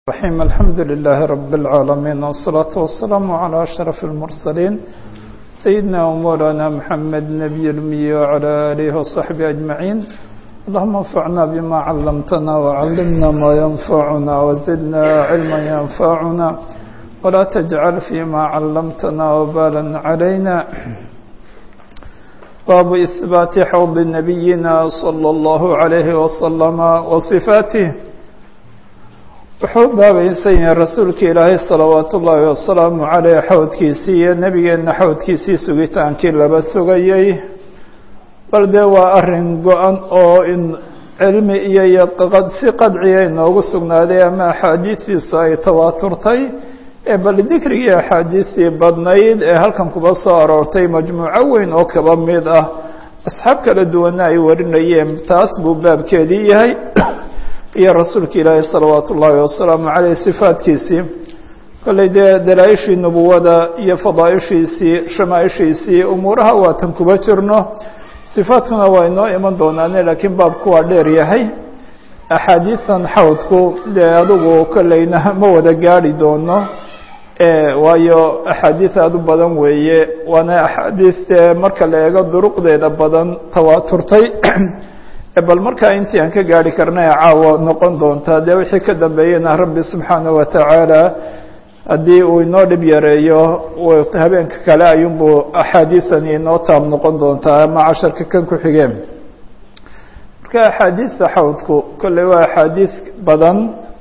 الرحيم الحمد لله رب العالمين والصلاة والسلام على أشرف المرسلين سيدنا ومولانا محمد نبي الأمي وعلى آله وصحبه أجمعين اللهم انفعنا بما علمتنا وعلمنا ما ينفعنا وزدنا علما ينفعنا ولا تجعل فيما علمتنا وبالا علينا باب إثبات حوض نبينا صلى الله عليه وسلم وصفاته wuxuu baabaysan yahay rasuulka ilaahay salawaatu ullaahi wasalaamu caleyh xawdkiisii iyo nebigeenna xawdkiisii sugitaankii laba sugayey bal dee waa arrin go-an oo in cilmi iyo iyo si qadciya inoogu sugnaaday ama axaadiistiisu ay tawaaturtay ee bal dikrigii axaadiistii badnayd ee halkan kuba soo aroortay majmuuco weyn oo kaba mid ah asxaab kala duwanna ay warinayeen taas buu baabkeedii yahay iyo rasuulka ilaahi salawaatu ullaahi wasalaamu caleyh sifaadkiisii kolley dee dalaa-ishii nubuwada iyo fadaaishiisii shamaaishiisii umuuraha waatan kuba jirno sifaadkuna waa inoo iman doonaane laakiin baabku waa dheer yahay axaadiisan xawdku dee adigu kolleyna ma wada gaadhi doono waayo axaadiis aada u badan weeye waana axaadiis dee marka la eego duruqdeeda badan tawaaturtay bal markaa intii aan ka gaari karna ee caawa noqon doontaa dee wixii ka dambeeyena rabbi subxaanaه wa tacaala haddii uu inoo dhib yareeyo habeenka kale ayuunbuu axaadiisani inoo taab noqon doontaa ama casharka kan ku xigeen marka axaadiista xawdku kolley waa axaadiis badan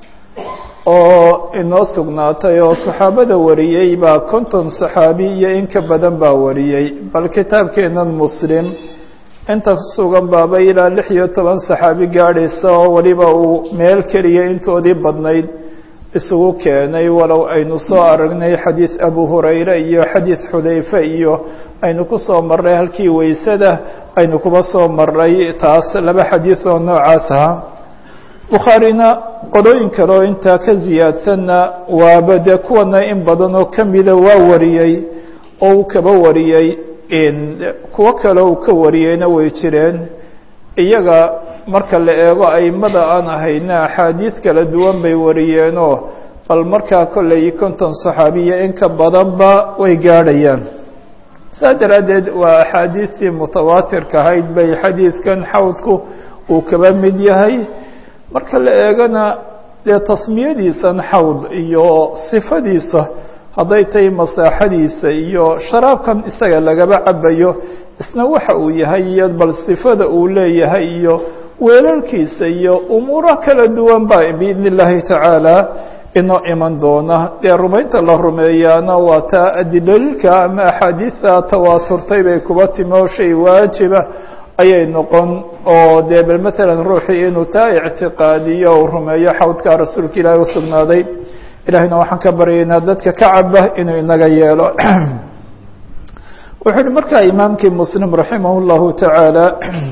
oo inoo sugnaatay oo saxaabada wariyey baa konton saxaabi iyo in ka badan baa wariyey bal kitaabkeenan muslim inta kusugan baaba ilaa lix iyo toban saxaabi gaadhaysa oo weliba uu meel keliya intoodii badnayd isugu keenay walow aynu soo aragnay xadiid abu hurayre iyo xadiid xudayfe iyo aynu ku soo marray halkii weysada aynu kuba soo marray taas laba xadiid oo noocaas ahaa bukhaarina qolooyin kale oo intaa ka siyaadsanna waaba dee kuwana in badan oo kamida waa wariyey oo uu kaba wariyey kuwo kale uu ka wariyeyna way jireen iyaga marka la eego aimada aan ahayna axaadiid kala duwan bay wariyeenoo bal markaa kolley konton saxaabiya in ka badanba way gaadhayaan saa daraaddeed waa axaadiistii mutawaatirka ahayd bay xadiidkan xawdku uu kaba mid yahay marka la eegana dee tasmiyadiisan xawd iyo sifadiisa hadday tahay masaaxadiisa iyo sharaabkan isaga lagaba cabayo isna waxa uu yahay iyo bal sifada uu leeyahay iyo weelalkiisa iyo umuuro kala duwan ba biidn illaahi tacaala inoo iman doona dee rumaynta la rumeeyaana waa taa adilooyinka ama axaadiista tawaaturtay bay kuba timi oo shay waajiba ayay noqon oo dee bal matalan ruuxii inuu taa ictiqaadiyo uu rumeeyo xawdkaa rasuulka ilaahi usugnaaday ilahayna waxaan ka baryaynaa dadka ka caba inuu inaga yeelo wuxuu uhi markaa imaamkii muslim raximah اllahu taعaalى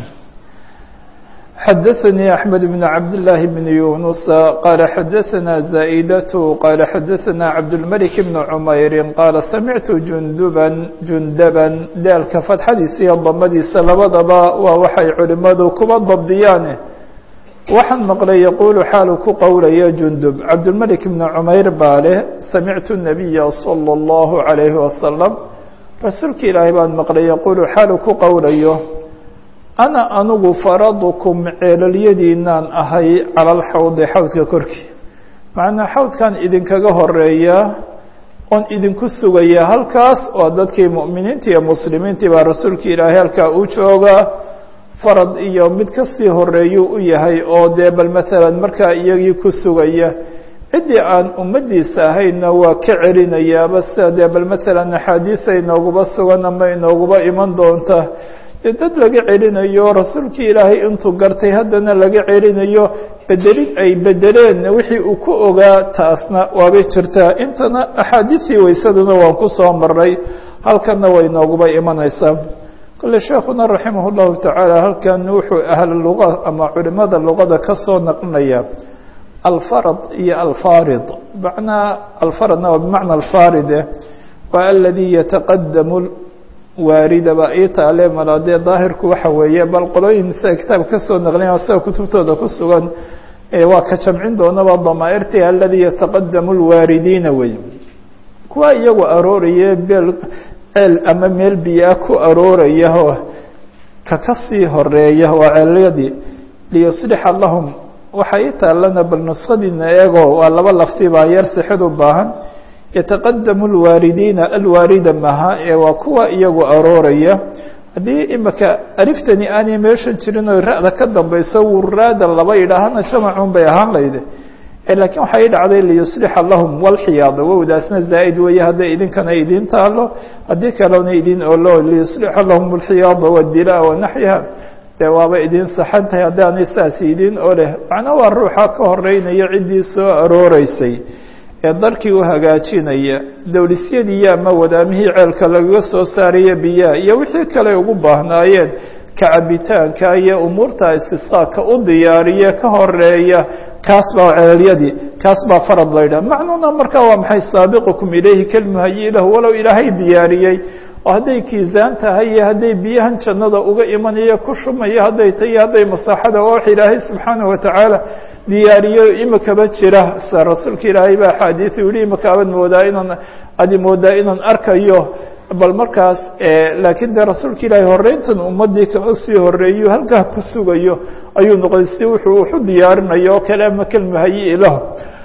xadaثanii axmed bn cabdالlahi bn yunusa qaala xadaثana zaئdaة qaala xadaثana cabdالmلك bn cmayri qaala samictu junduban jundaban daalka fatxadiisa iyo damadiisa labadaba waa waxay culimadu kuba dabdiyaane waxaan maqlay yaquulu xaalu ku qowlaya jundub cabdulmelik bni cumayr baa leh samictu nabiya salى اllahu عalayhi wasalam rasuulka ilaahay baan maqlay yaquulu xaalu ku qowlayo ana anugu faradukum ceelalyadiinaan ahay cala alxawdi xawdka korkii macnaa xawdkan idinkaga horeeya oon idinku sugaya halkaas oo dadkii mu'miniinta iyo muslimiintii baa rasuulka ilaahay halkaa u joogaa farad iyo mid kasii horeeyuu u yahay oo dee bal matalan markaa iyagii ku sugaya ciddii aan ummaddiisa ahaynna waa ka celinayaaba sida dee bal matalan axaadiisa inooguba sugan ama inooguba iman doonta dee dad laga celinayo rasuulkii ilaahay intuu gartay haddana laga celinayo bedelid ay bedeleen wixii uu ku ogaa taasna waabay jirtaa intana axaadiistii weysaduna waan ku soo maray halkanna way inooguba imanaysaa kole sheekuna raximah اllahu tacaala halkan wuxuu ahl luga ama culimada luqada ka soo naqlinaya alfarad iyo alfarid macnaa alfaradna waa bimacna alfaride waa aladi yataqadamu waarida baa ii taale mala dee daahirku waxa weeye bal qolooyin sida kitaab kasoo naqlinaya sida kutubtooda ku sugan waa ka jamcin doonaba damaa'irti aladii yataqadamu lwaaridiina wey kuwa iyagu arooraya beel ceel ama meel biyaa ku arooraya oo ka ka sii horeeya waa ceelyadii liyuslixa lahum waxaa ii taalana bal nuskhadiina eego waa laba lafti baa yar sixid u baahan yataqadamu alwaaridiina alwaarida maha ee waa kuwa iyagu arooraya haddii imika aliftani aanay meeshan jirin oo ra-da ka dambayso wuraada laba yidhaahana jamacun bay ahaan layde laakiin waxaa ii dhacday liyuslixa lahum walxiyaada wowdaasna zaa'id weeye hadday idinkana idin taalo haddii kalena idin olo liyuslixa lahum alxiyaada wadila wanaxyiha dee waaba idin saxan tahay haddaanay saas idin oleh macnaa waa ruuxa ka horeynaya ciddii soo arooreysay ee dalkii u hagaajinaya dowlisyadiiyo ama wadaamihii ceelka lagaga soo saaraya biyaha iyo wixii kale ugu baahnaayeen kacabitaanka iyo umuurta istisqaaka u diyaariye ka horeeya kaas baa ceelyadii kaas baa farad laydhah macnuuna markaa waa maxay saabiqukum ilayhi kalmuhayi lahu walow ilaahay diyaariyey oo hadday kiisaan tahay iyo hadday biyahan jannada uga imanayo ku shumayo hadday tahay iyo hadday masaaxada waa wax ilaahay subxaanahu watacaala diyaariyo imikaba jira sa rasuulka ilaahay baa axaadiiu yihi imika abad moodaa inaan adi moodaa inaan arkayo bal markaas laakiin dee rasuulka ilaahay horeyntan ummadii kama sii horeeyo halkaa ku sugayo ayuu noqday si wuxuu waxu diyaarinayo oo kale ama kalmahayi lahu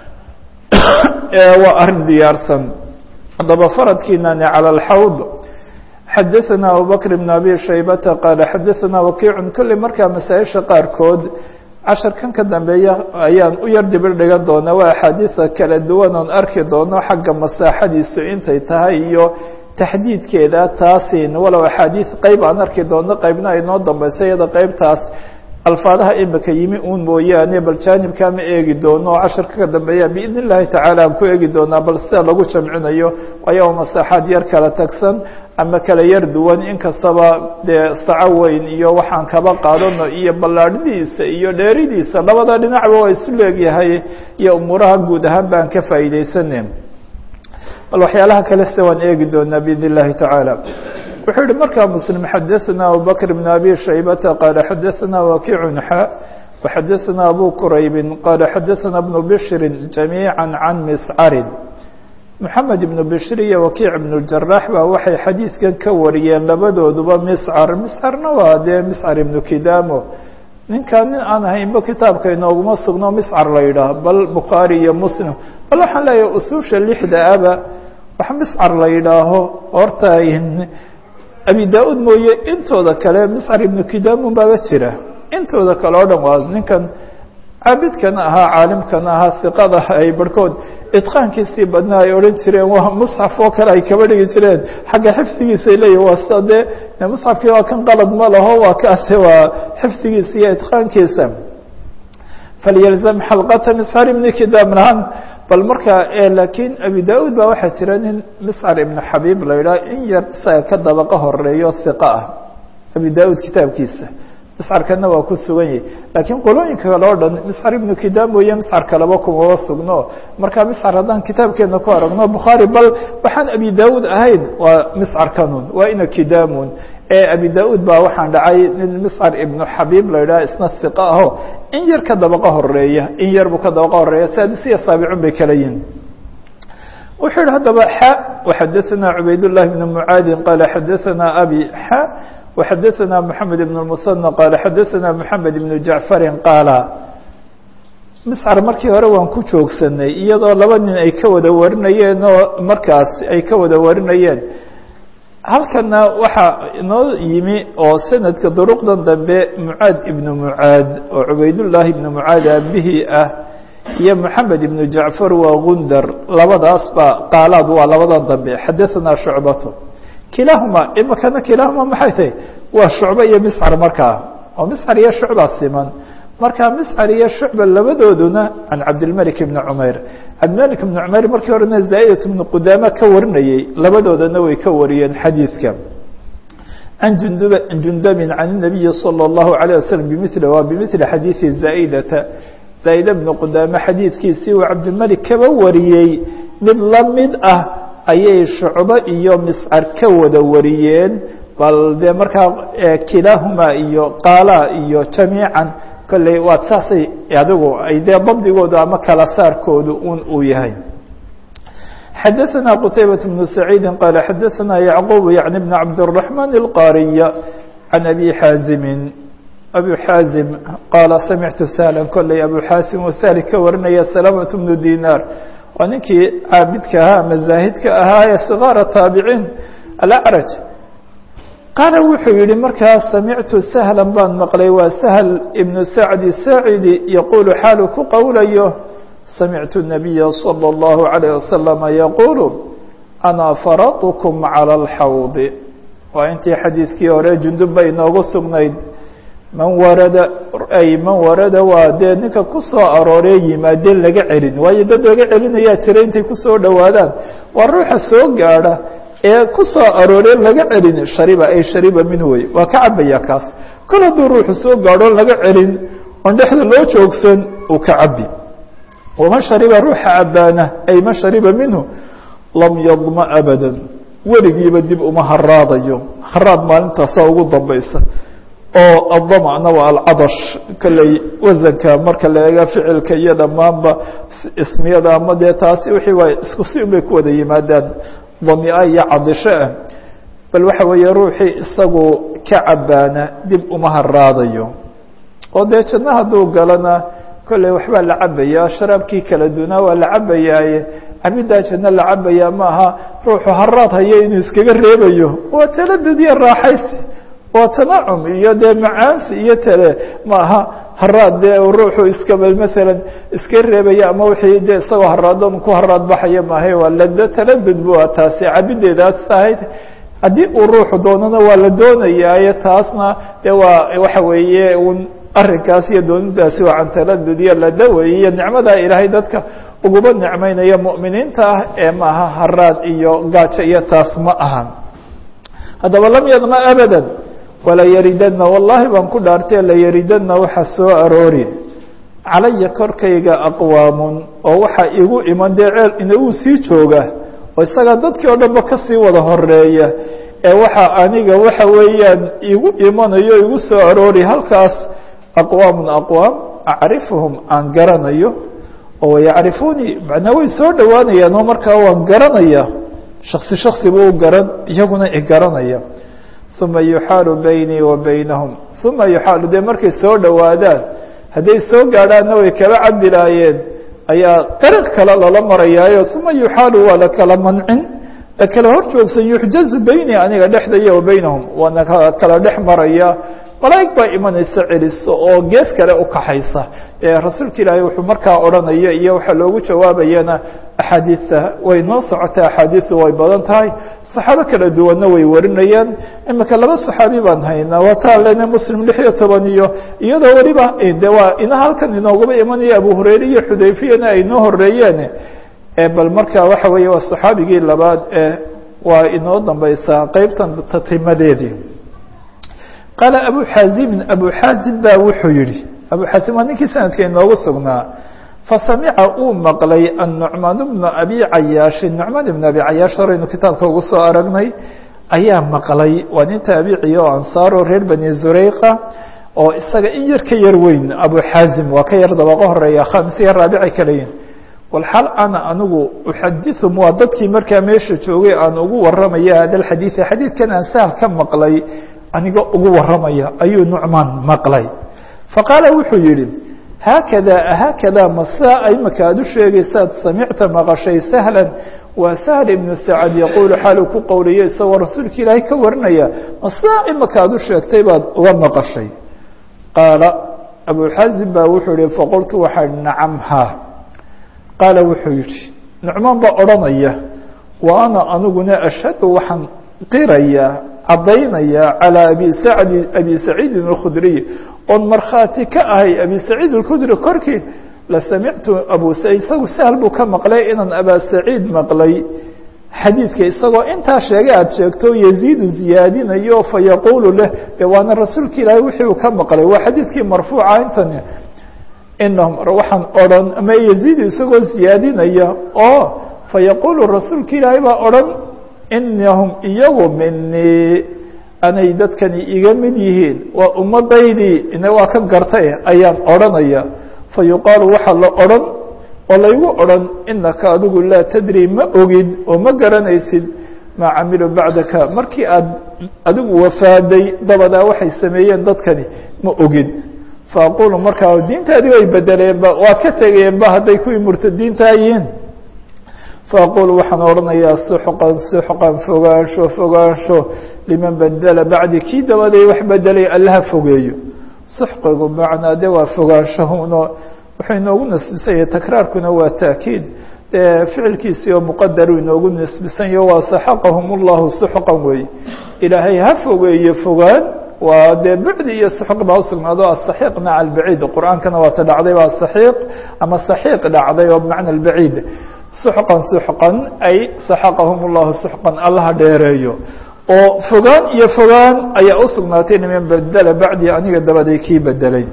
waa arrin diyaarsan haddaba faradkiinani cala alxawd xadaثana abubakr bn abi shaybata qaala xadaثana wakiicun kolley markaa masaa-isha qaarkood casharkan ka dambeeya ayaan u yar dibir dhigan doonaa waa axaadiida kala duwan oon arki doono xagga masaaxadiisu intay tahay iyo taxdiidkeeda taasin walow axaadiid qeyb aan arki doono qeybna ay noo dambeyso iyada qeybtaas alfaadaha imika yimi uun mooyaane bal jaanibkaa ma eegi doono oo casharka ka dambeeya biidn illahi tacaala aan ku eegi doonaa bal sida lagu jamcinayo waayo masaaxaad yar kala tagsan ama kala yar duwan inkastaba dee saco weyn iyo waxaan kaba qaadano iyo ballaadhidiisa iyo dheeridiisa labada dhinacba waa isu leegyahay iyo umuuraha guud ahaan baan ka faa'iideysane bal waxyaalaha kale se waan eegi doonaa biidn illahi tacaala wuxuu yihi markaa mslim xadaثna abubakr bn abi shaybata qaala xadaثna wakiicun xa وxadaثna abu quraybi qaala xadaثna bnu bshri jamiiعa can miscarin moxamed ibnu bishir iyo wakiic ibnu jaraax baa waxay xadiidkan ka wariyeen labadooduba miscar miscarna waa dee miscar ibnu kidamo ninkan nin aan ahaynba kitaabka inooguma sugno miscar la yidhaah bal bukhaari iyo muslim bal waxaan leeyahay usuusha lixda aba wax miscar la yidhaaho horta abi da-uud mooye intooda kale miscar ibnu kidamun baaba jira intooda kale oo dhan waa ninkan caabidkan ahaa caalimkan ahaa iqada ay barhkood idqaankiisii badna ay odhan jireen waa musxaf oo kale ay kaba dhigi jireen xagga xifdigiisay leeyihin waa sida dee musxafkii waa kan qalad ma laho waa kaase waa xifdigiisa iyo idqaankiisa falyalzam xalqata miscar ibni kidam lahaan bal markaa laakiin abi da-uud baa waxaa jira nin miscar ibnu xabiib la yidhaha in yar isaga ka dabaqa horeeyo hiqa ah abi da-uud kitaabkiisa miscarkana waa ku sugan yahay laakiin qolooyinka kale o dhan miscar ibnu kidam mooye miscar kaleba kumaba sugno marka miscar haddaan kitaabkeena ku aragno bukhaari bal waxaan abi da-uud ahayn waa miscar kanun waa ina kidamun ee abi da-uud baa waxaan dhacay nin miscar ibnu xabiib la yidhaha isna hiqa aho in yar ka dabaqa horeeya in yar buu ka dabaqa horeeya saadisiya saabicun bay kala yihin wuxuu yihi haddaba xa waxadaثana cubayd llahi bn mucaadin qaala xadaثana abi xa وxadaثna mحamed بن المثنى qال xadaثna mحamed بن jaعفari qaala miscar markii hore waan ku joogsanay iyadoo laba nin ay ka wada warinayeen oo markaas ay ka wada warinayeen halkana waxaa inoo yimi oo sanadka duruqdan dambe mucaad ibn mucaad oo cubaydالlahi ibn mucaad aabihii ah iyo mحamed ibn jaعfar waa gundar labadaas ba qaalaad waa labadan dambe xadaثna shucbaة kilahuma imikana kilahuma maxay tahay waa shucbe iyo miscar markaa oo miscar iyo shucba siman marka miscar iyo shucba labadooduna can cabdilmalik ibni cumayr cabdilmalik ibni cumayr markii horena zaa'idat ibnu qudaama ka warinayey labadoodana way ka wariyeen xadiidka can jundub jundabin can الnabiyi salى الlahu عalيه waslm bimili waa bimili xadiidi zaaidata zaa'ida bni qudaame xadiidkiisii uu cabdilmalik kaba wariyey mid la mid ah ayay shucbo iyo miscar ka wada wariyeen bal dee markaa kilaahuma iyo qaala iyo jamiican kolley waad saasay adigu ay dee dabdigoodu ama kala saarkoodu un uu yahay xadaثna qtaybaة بن سacيidi qala xadaثna yعquب yعni بn cabdالرaحman الqاriya can abi xaazimi abu xaazim qaala samictu sahla kolley abu xaasim oo sahli ka warinaya salamaة bnu dinar waa ninkii caabidka ahaa ama zaahidka ahaa ee sgaara taabiciin alacraj qaala wuxuu yihi markaa samictu sahla baan maqlay waa sahl ibnu sacdi saacidi yaquulu xaalu ku qowlayo samictu الnabiya slى اllahu عalيه waslama yaquulu ana faradkm calى اlxawdi waa intii xadiidkii hore jundub bay inoogu sugnayd man warada ay man warada waa dee ninka ku soo arooree yimaadeen laga celin waayo dad laga celinayaa jira intay kusoo dhowaadaan waa ruuxa soo gaadha ee ku soo arooree laga celin shariba ay shariba min wey waa ka cabaya kaas kol hadduu ruuxu soo gaadho laga celin oon dhexda loo joogsan uu ka cabi waman shariba ruuxa cabaana ay man shariba minhu lam yadma abada weligiiba dib uma haraadayo haraad maalintaasaa ugu dambaysa oo adamcna waa alcadash kolley wasanka marka la eega ficilka iyo dhammaanba ismiyada ama dee taasi wixii waa isku si un bay ku wada yimaadaan damia iyo cadisho ah bal waxa weeye ruuxii isagu ka cabaana dib uma haraadayo oo dee janno hadduu galana kolley waxbaa la cabaya sharaabkii kala dunaa waa la cabayaaye cabiddaa janno la cabaya maaha ruuxu haraad hayo inuu iskaga reebayo waa taladud iyo raaxaysi waa tanacum iyo dee macaansi iyo tale maaha haraad dee ruuxu iskabal maalan iska reebaya ama wixii dee isagoo haraadon ku haraad baxaya maahay waa lado taladud bu taasi cabideedaas ahayd haddii uu ruuxu doonana waa la doonayaaye taasna dee waa waxa weeye un arrinkaas iyo doonidaasi waa can taladud iyo lado weeye iyo nicmadaa ilaahay dadka uguba nicmeynaya mu'miniinta ah ee maaha haraad iyo gaajo iyo taas ma ahan haddaba lam yadma abada wala yaridana wallahi baan ku dhaartay layaridana waxa soo aroori calaya korkayga aqwaamun oo waxaa igu iman dee ceel inagu sii jooga oo isaga dadkii oo dhanba kasii wada horeeya ee waxa aniga waxa weeyaan igu imanayo igu soo aroori halkaas aqwaamun aqwaam acrifuhum aan garanayo oo yacrifuunii macnaa way soo dhowaanayaan oo markaa waan garanaya shaksi shaksi buu garan iyaguna i garanaya uma yuxaalu baynii wa baynahum uma yuxaalu dee markay soo dhowaadaan hadday soo gaadhaanna way kala cabi laayeen ayaa dariiq kale lala marayaayo uma yuxaalu waa la kala mancin la kala hor joogsan yuxjazu beynii aniga dhexdaya wa baynahum waana kala dhex maraya malaa'ig baa imanaysa celiso oo gees kale u kaxaysa ee rasuulka ilaahay wuxuu markaa odhanaya iyo waxaa loogu jawaabayana axaadiista way noo socotaa axaadiistu way badan tahay saxaabo kala duwanna way warinayaan imika laba saxaabi baan haynaa waa taa lena muslim lix iyo toban iyo iyadoo weliba de waa ina halkan inoogaba imanaya abu hurayre iyo xudayfiyana ay noo horeeyeen bal marka waxa weeye waa saxaabigii labaad ee waa inoo dambaysaa qeybtan tatimadeedii qaala abu xaazimin abu xaazim baa wuxuu yihi abu xaasim waa ninkii sanadka inoogu sugnaa fasamica uu maqlay annucmaan bnu abi cayaashin nucmaan ibnu abi cayaash horeynu kitaabka ugu soo aragnay ayaa maqlay waa nin taabiciya oo ansaaro reer bani zureyqa oo isaga in yar ka yar weyn abu xaazim waa ka yar dabaqo horeeya khamis iyo raabici kaleyin walxal ana anigu uxadiثum waa dadkii markaa meesha joogay aan ugu waramaya hada xadiiث xadiidkan aan sahal ka maqlay aniga ugu waramaya ayuu nucmaan maqlay faqaala wuxuu yihi haakada haakada masaa imaka aad u sheegaysaad samicta maqashay sahla waa sahl ibnu sacad yaquulu xaaluu ku qowliyo isagoo rasuulka ilaahay ka warinaya masaa imaka aad u sheegtay baad uga maqashay qaala abuxazim baa wuxuu yihi faqultu waxaa nacam ha qaala wuxuu yihi nucmaan baa odhanaya wa ana aniguna ashhadu waxaan qiraya caddaynaya calىa abi sacdi abi saciidin اkhudriy oon markhaati ka ahay abi saciid اlkhudri korkii la samictu abu saciid isagu sahal buu ka maqlay inaan abaa saciid maqlay xadiidka isagoo intaa sheegay aada sheegto yaziidu ziyaadinayo fayaquulu leh de waana rasuulka ilaahay wixii uu ka maqlay waa xadiidkii marfuuca intani inahum waxaan odhan ama yaziidu isagoo ziyaadinaya oo fayaquulu rasuulka ilaahay baa odhan inahum iyagu minii anay dadkani iga mid yihiin waa ummadaydii ina waa ka gartay ayaan odhanaya fa yuqaalu waxaa la odhan oo laygu odhan inaka adigu laa tadri ma ogid oo ma garanaysid maa camiluu bacdaka markii aad adigu wafaaday dabadaa waxay sameeyeen dadkani ma ogid faaqulu markaa diintaadii way bedeleenba waa ka tegeenba hadday kuwii murtadiintaa yihiin faaqulu waxaan odhanayaa suxqan suxqan fogaansho fogaansho liman bedela bacdi kii dabaday wax bedelay allaha fogeeyo suxqigu macnaa de waa fogaanshahuno wuxuu inoogu nasbisanya takraarkuna waa taakiid dee ficilkiisii oo muqadaru inoogu nasbisanyaho waa saxaqahum اllahu suxqan weeye ilaahay ha fogeeye fogaan waa dee bacdi iyo suxq baa usugnaado asaxiiq maca albaciid qur-aankana waa ta dhacday ba saxiiq ama saxiiq dhacday oo bimacna albaciid suxqan suxqan ay saxaqahum اllahu suxqan allaha dheereeyo oo fogaan iyo fogaan ayaa usugnaatay niman bedela bacdi aniga dabaday kii bedelay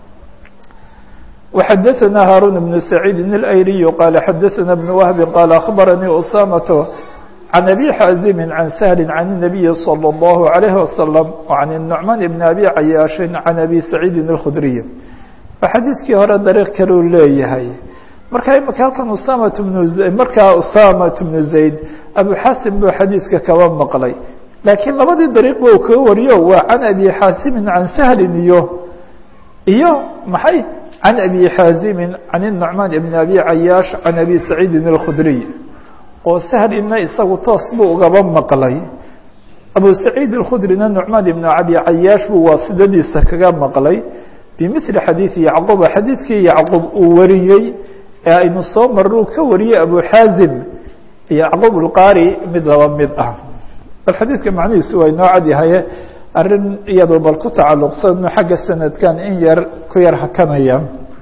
وxadثna hاrون بن سعيid الأyلي qال xadثna بن وهب qال أخبرنيi أسامة عن أbي xاaزم عن سهل عن النبي صلى الله عليه وسلم وعن النعمان بن أbي عyاaش عن أbي سعيد الخdري xadiiskii hore dariiq kaleu leeyahay marka imika halkan usamt بن markaa usaamaة بن زayd أبو xاasim buu xadiidka kaba maqlay laakiin labadii dariiq ba u kaga wariyo waa عan أbي xاaسimi عan سهli iyo iyo maxay عن أbي xاaزم عن النعمان بن أbي عyاaش عن أbي سعيidi الخdري oo سhlina isagu toos buu ugaba maqlay أbو سعيid الkخdrina نعmaan بن أbي عyاaش buu waasidadiisa kaga maqlay بمثل xadيiث يعqوب xadiidkii يعqوب uu wariyey ee aynu soo maruu ka wariyey أbو xاaزم يعqوب الqاrي mid laba mid ah bal xadiidka macnihiisu waa inoo cad yahaye arrin iyadoo bal ku tacalluqsano xagga sanadkan in yar ku yar hakanaya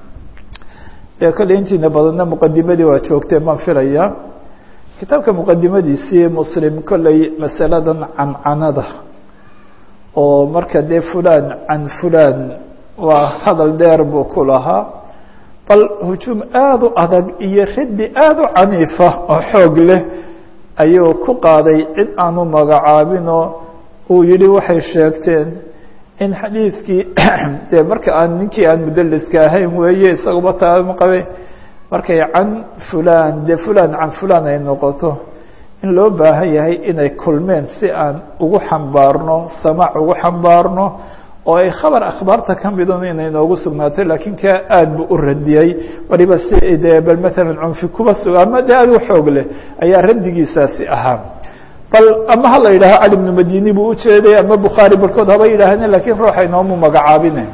dee kolley intiina badanna muqadimadii waa joogteen baan filaya kitaabka muqadimadiisii muslim kolley masaladan cancanada oo marka dee fulan can fulan waa hadal dheer buu ku lahaa bal hujuum aada u adag iyo raddi aada u caniifa oo xoog leh ayuu ku qaaday cid aanu magacaabinoo uu yihi waxay sheegteen in xadiidkii dee marka aan ninkii aan mudaliska ahayn weeye isaguba taama qabe markay can fulan dee fulan can fulan ay noqoto in loo baahan yahay inay kulmeen si aan ugu xambaarno samaac ugu xambaarno oo ay khabar akhbaarta ka midun inay noogu sugnaatay laakiin ka aad bu u radiyey waliba si dee bal maalan cunfi kuba suga ama dee aad u xoog leh ayaa raddigiisaasi ahaa bal ama ha la yidhaaho cali bnu madini buu ujeeday ama bukhaari barkood haba yidhaahne lakiin ruuxa inoomu magacaabine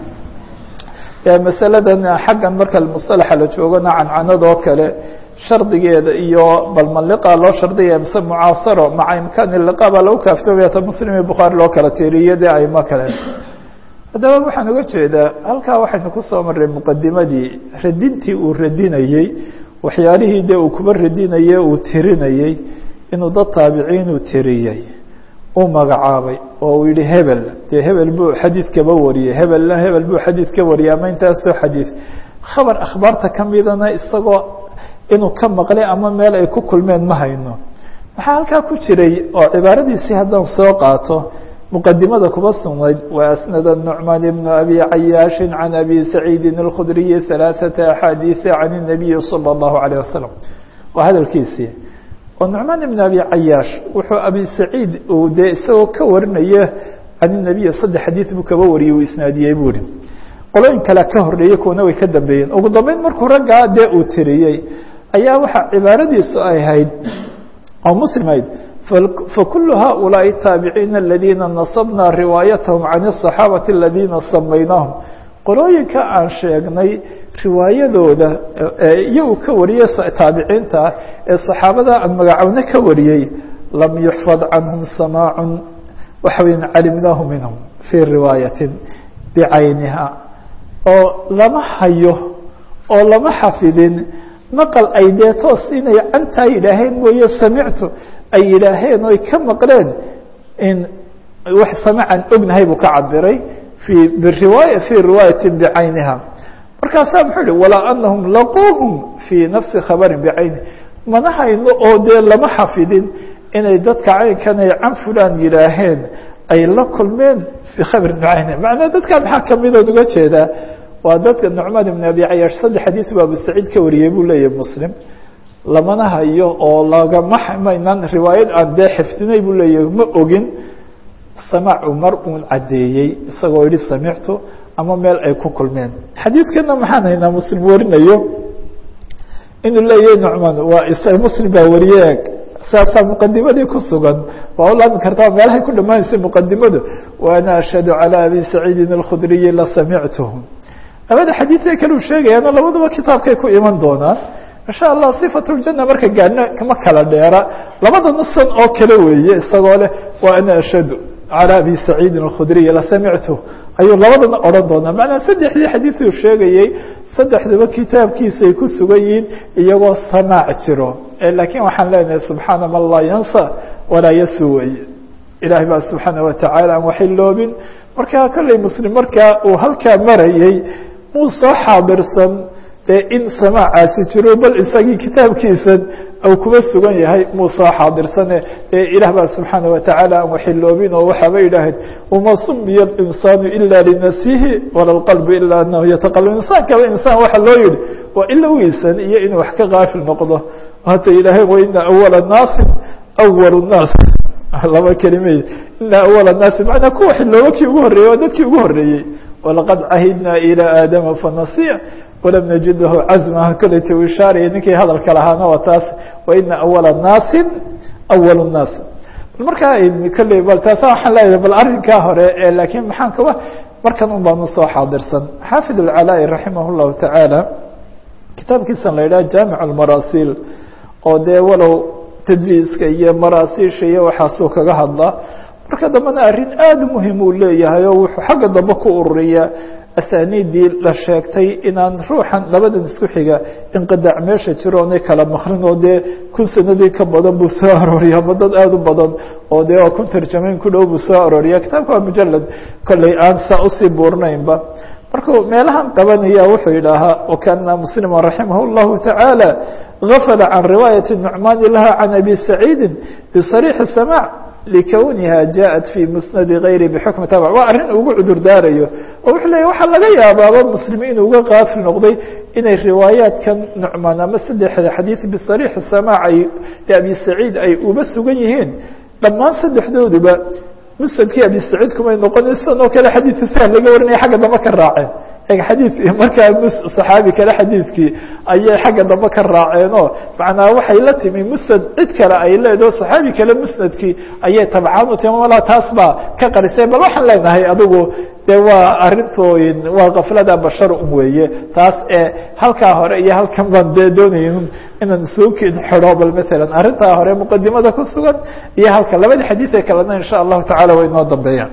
masaladan xaggan marka musalaxa la joogona cancanadoo kale shardigeeda iyo bal ma liqa loo shardiyaya mise mucaasaro maca imkaani liqa baa lagu kaaftoomaya ta muslim iyo bukhaari loo kala tiiriyo dee aimo kale haddaba waxaan uga jeedaa halkaa waxaynu kusoo marray muqadimadii radintii uu radinayey waxyaalihii dee uu kuba radinaye uu tirinayey inuu dad taabiciinuu tiriyey uu magacaabay oo uu yihi hebel dee hebel buu xadiid kaba wariyey hebelna hebel buu xadiid ka wariyey ama intaasoo xadiid khabar akhbaarta ka midana isagoo inuu ka maqlay ama meel ay ku kulmeen ma hayno maxaa halkaa ku jiray oo cibaaradiisii haddaan soo qaato muqadimada kuba sugnayd waasnada nucmaan ibnu abi cayaashi can abi saciidi اlkhudriyi ثalaaثata axaadiiثa can الnabiyi salى اllahu عalيه wasalam waa hadalkiisii oo nucmaan ibn abi cayaash wuxuu abi saciid uu dee isagoo ka warinaya can الnabiyi saddex xadiid buu kaba wariyey uu isnaadiyey buu ihi qolooyin kale ka horreeyey kuwana way ka dambeeyeen ugu dambeyn markuu raggaa dee uu tiriyey ayaa waxaa cibaaradiisu ay ahayd oo muslimayd fakulu haؤulaaءi الtaabiciina aladiina nasabna riwaayatahum can الصaxaabati aladiina samaynaahum qolooyinka aan sheegnay riwaayadooda iyagu ka wariyey taabiciinta ee صaxaabada aan magacowne ka wariyey lam yuxfad canhum samaac waxa weya calimnaahu minhum fii riwaayatin bicayniha oo lama hayo oo lama xafidin maqal ay dee toos inay cantaa yidhaaheen mooye samictu ay yidhaaheen oy ka maqleen in wax samacan ognahay buu ka cabiray i biriwaaya fii riwaayati bicayniha markaasaa muxuu yihi walaa anahum laquuhum fii nafsi khabarin bicayni mana hayno oo dee lama xafidin inay dadka caynkan ay can fulan yidhaaheen ay la kulmeen fii khabri nucayne macnaa dadkan maxaa kamidood uga jeedaa waa dadka nucmaan ibn abi cayaash saddex xadiis buu abu saciid ka wariyey buu leeyahay muslim lamana hayo oo lagama maynan riwaayad aan dee xifdinay buu leeyahay ma ogin samaacu mar uun caddeeyey isagoo yihi samictu ama meel ay ku kulmeen xadiidkana maxaan haynaa muslim warinayo inuu leeyahay nucmaan waa isaga muslim baa wariye eg saasaa muqadimadii ku sugan waa ulaami kartaa meelahay ku dhamaanaysay muqadimadu wa ana ashhadu calى abi saciidin اlkhudriyi la samictuhu labada xadiidee kale u sheegayaano labaduba kitaabkay ku iman doonaan insha allah صifat اljana marka gaadhna kama kala dheera labada nasan oo kale weeye isagoo leh wa ana ashhadu calى abi saciidin اlkhudriyi la samictu ayuu labadana odhan doonaa macnaa saddexdii xadiiduu sheegayey saddexdaba kitaabkiisay ku sugan yihiin iyagoo samaac jiro laakiin waxaan leenahay subxaana man laa yansa walaa yasu wey ilahay baa subxaana watacaala aan waxiloobin marka kolley muslim markaa uu halkaa marayey muu soo xaadirsan dee in samaacaasi jiro bal isagii kitaabkiisan u kuba sugan yahay muu soo xaadirsane ee ilaah baa subxaana watacaala aan waxiloobin oo waxaaba yidhaaheen wama sumiya اlinsaanu ila linafsihi wala اlqalbu ila anahu yataqalab insaankaba insaan waxa loo yihi waa ilowgiisan iyo inuu wax ka kaafil noqdo hata ilaahay waina awala naasi awal naas laba kelimad ina awala naasi manaa kuwa xiloobo kii ugu horreeyey waa dadkii ugu horreeyey walaqad cahidna ilى aadama fanasiya walam najid lahu cazma koleyta u ishaaraya ninkii hadalka lahaana waa taas waina awala naasi awal naas bal markaa kolley bal taasa waxaan leeyahay bal arrinkaa hore laakiin maxaan kaba markan un baanu soo xaadirsan xaafid اlcalaa'i raximah اllahu tacaala kitaabkiisan la yidhaha jaamic اlmarasiil oo dee walow tadliiska iyo maraasiisha iyo waxaasuu kaga hadlaa marka dambena arrin aada muhim uu leeyahay oo wuxuu xagga dambe ku ururiyaa asaaniidii la sheegtay inaan ruuxan labadan isku xiga inqidac meesha jiro oonay kala makrin oo dee kun sanadii ka badan buu soo arooriya ama dad aada u badan oo dee waa kun tarjamayn ku dhow buu soo arooriya kitaabka waa mujalad kolley aan saa usii buurnaynba markuu meelahan qabanaya wuxuu yidhaahaa wakana muslima raximah اllahu taعaalى gafla can riwaayaةi nucmaani laha can abi saciidi bisariixi samاع likowniha jaءat fi musnadi gayri bxukmi tabc waa arrin ugu cudur daarayo oo wuxuu leeya waxaa laga yaabaaba muslim inuu uga kaafil noqday inay riwaayaatkan nucmaan ama saddexda xadiid bisariixi samاع ay abi saciid ay uba sugan yihiin dhammaan saddexdooduba musnadkii abi saciid kumay noqonin sidan oo kale xadiidka sahal laga warinaya xagga dambe ka raaceen eg xadiid markaa saxaabi kale xadiidkii ayay xagga dambe ka raaceenoo macnaa waxay la timi musnad cid kale ay leedaho saxaabi kale musnadkii ayay tabcaan u timi malaa taas baa ka qarisay bal waxaan leenahay adigu dee waa arintooyin waa kaflada bashar un weeye taas ee halkaa hore iyo halkan baan dee doonayn inaan soo kid xidho bal maalan arrintaa hore muqadimada ku sugan iyo halka labada xadiid ee kalena insha allahu tacala way inoo dambeeyaan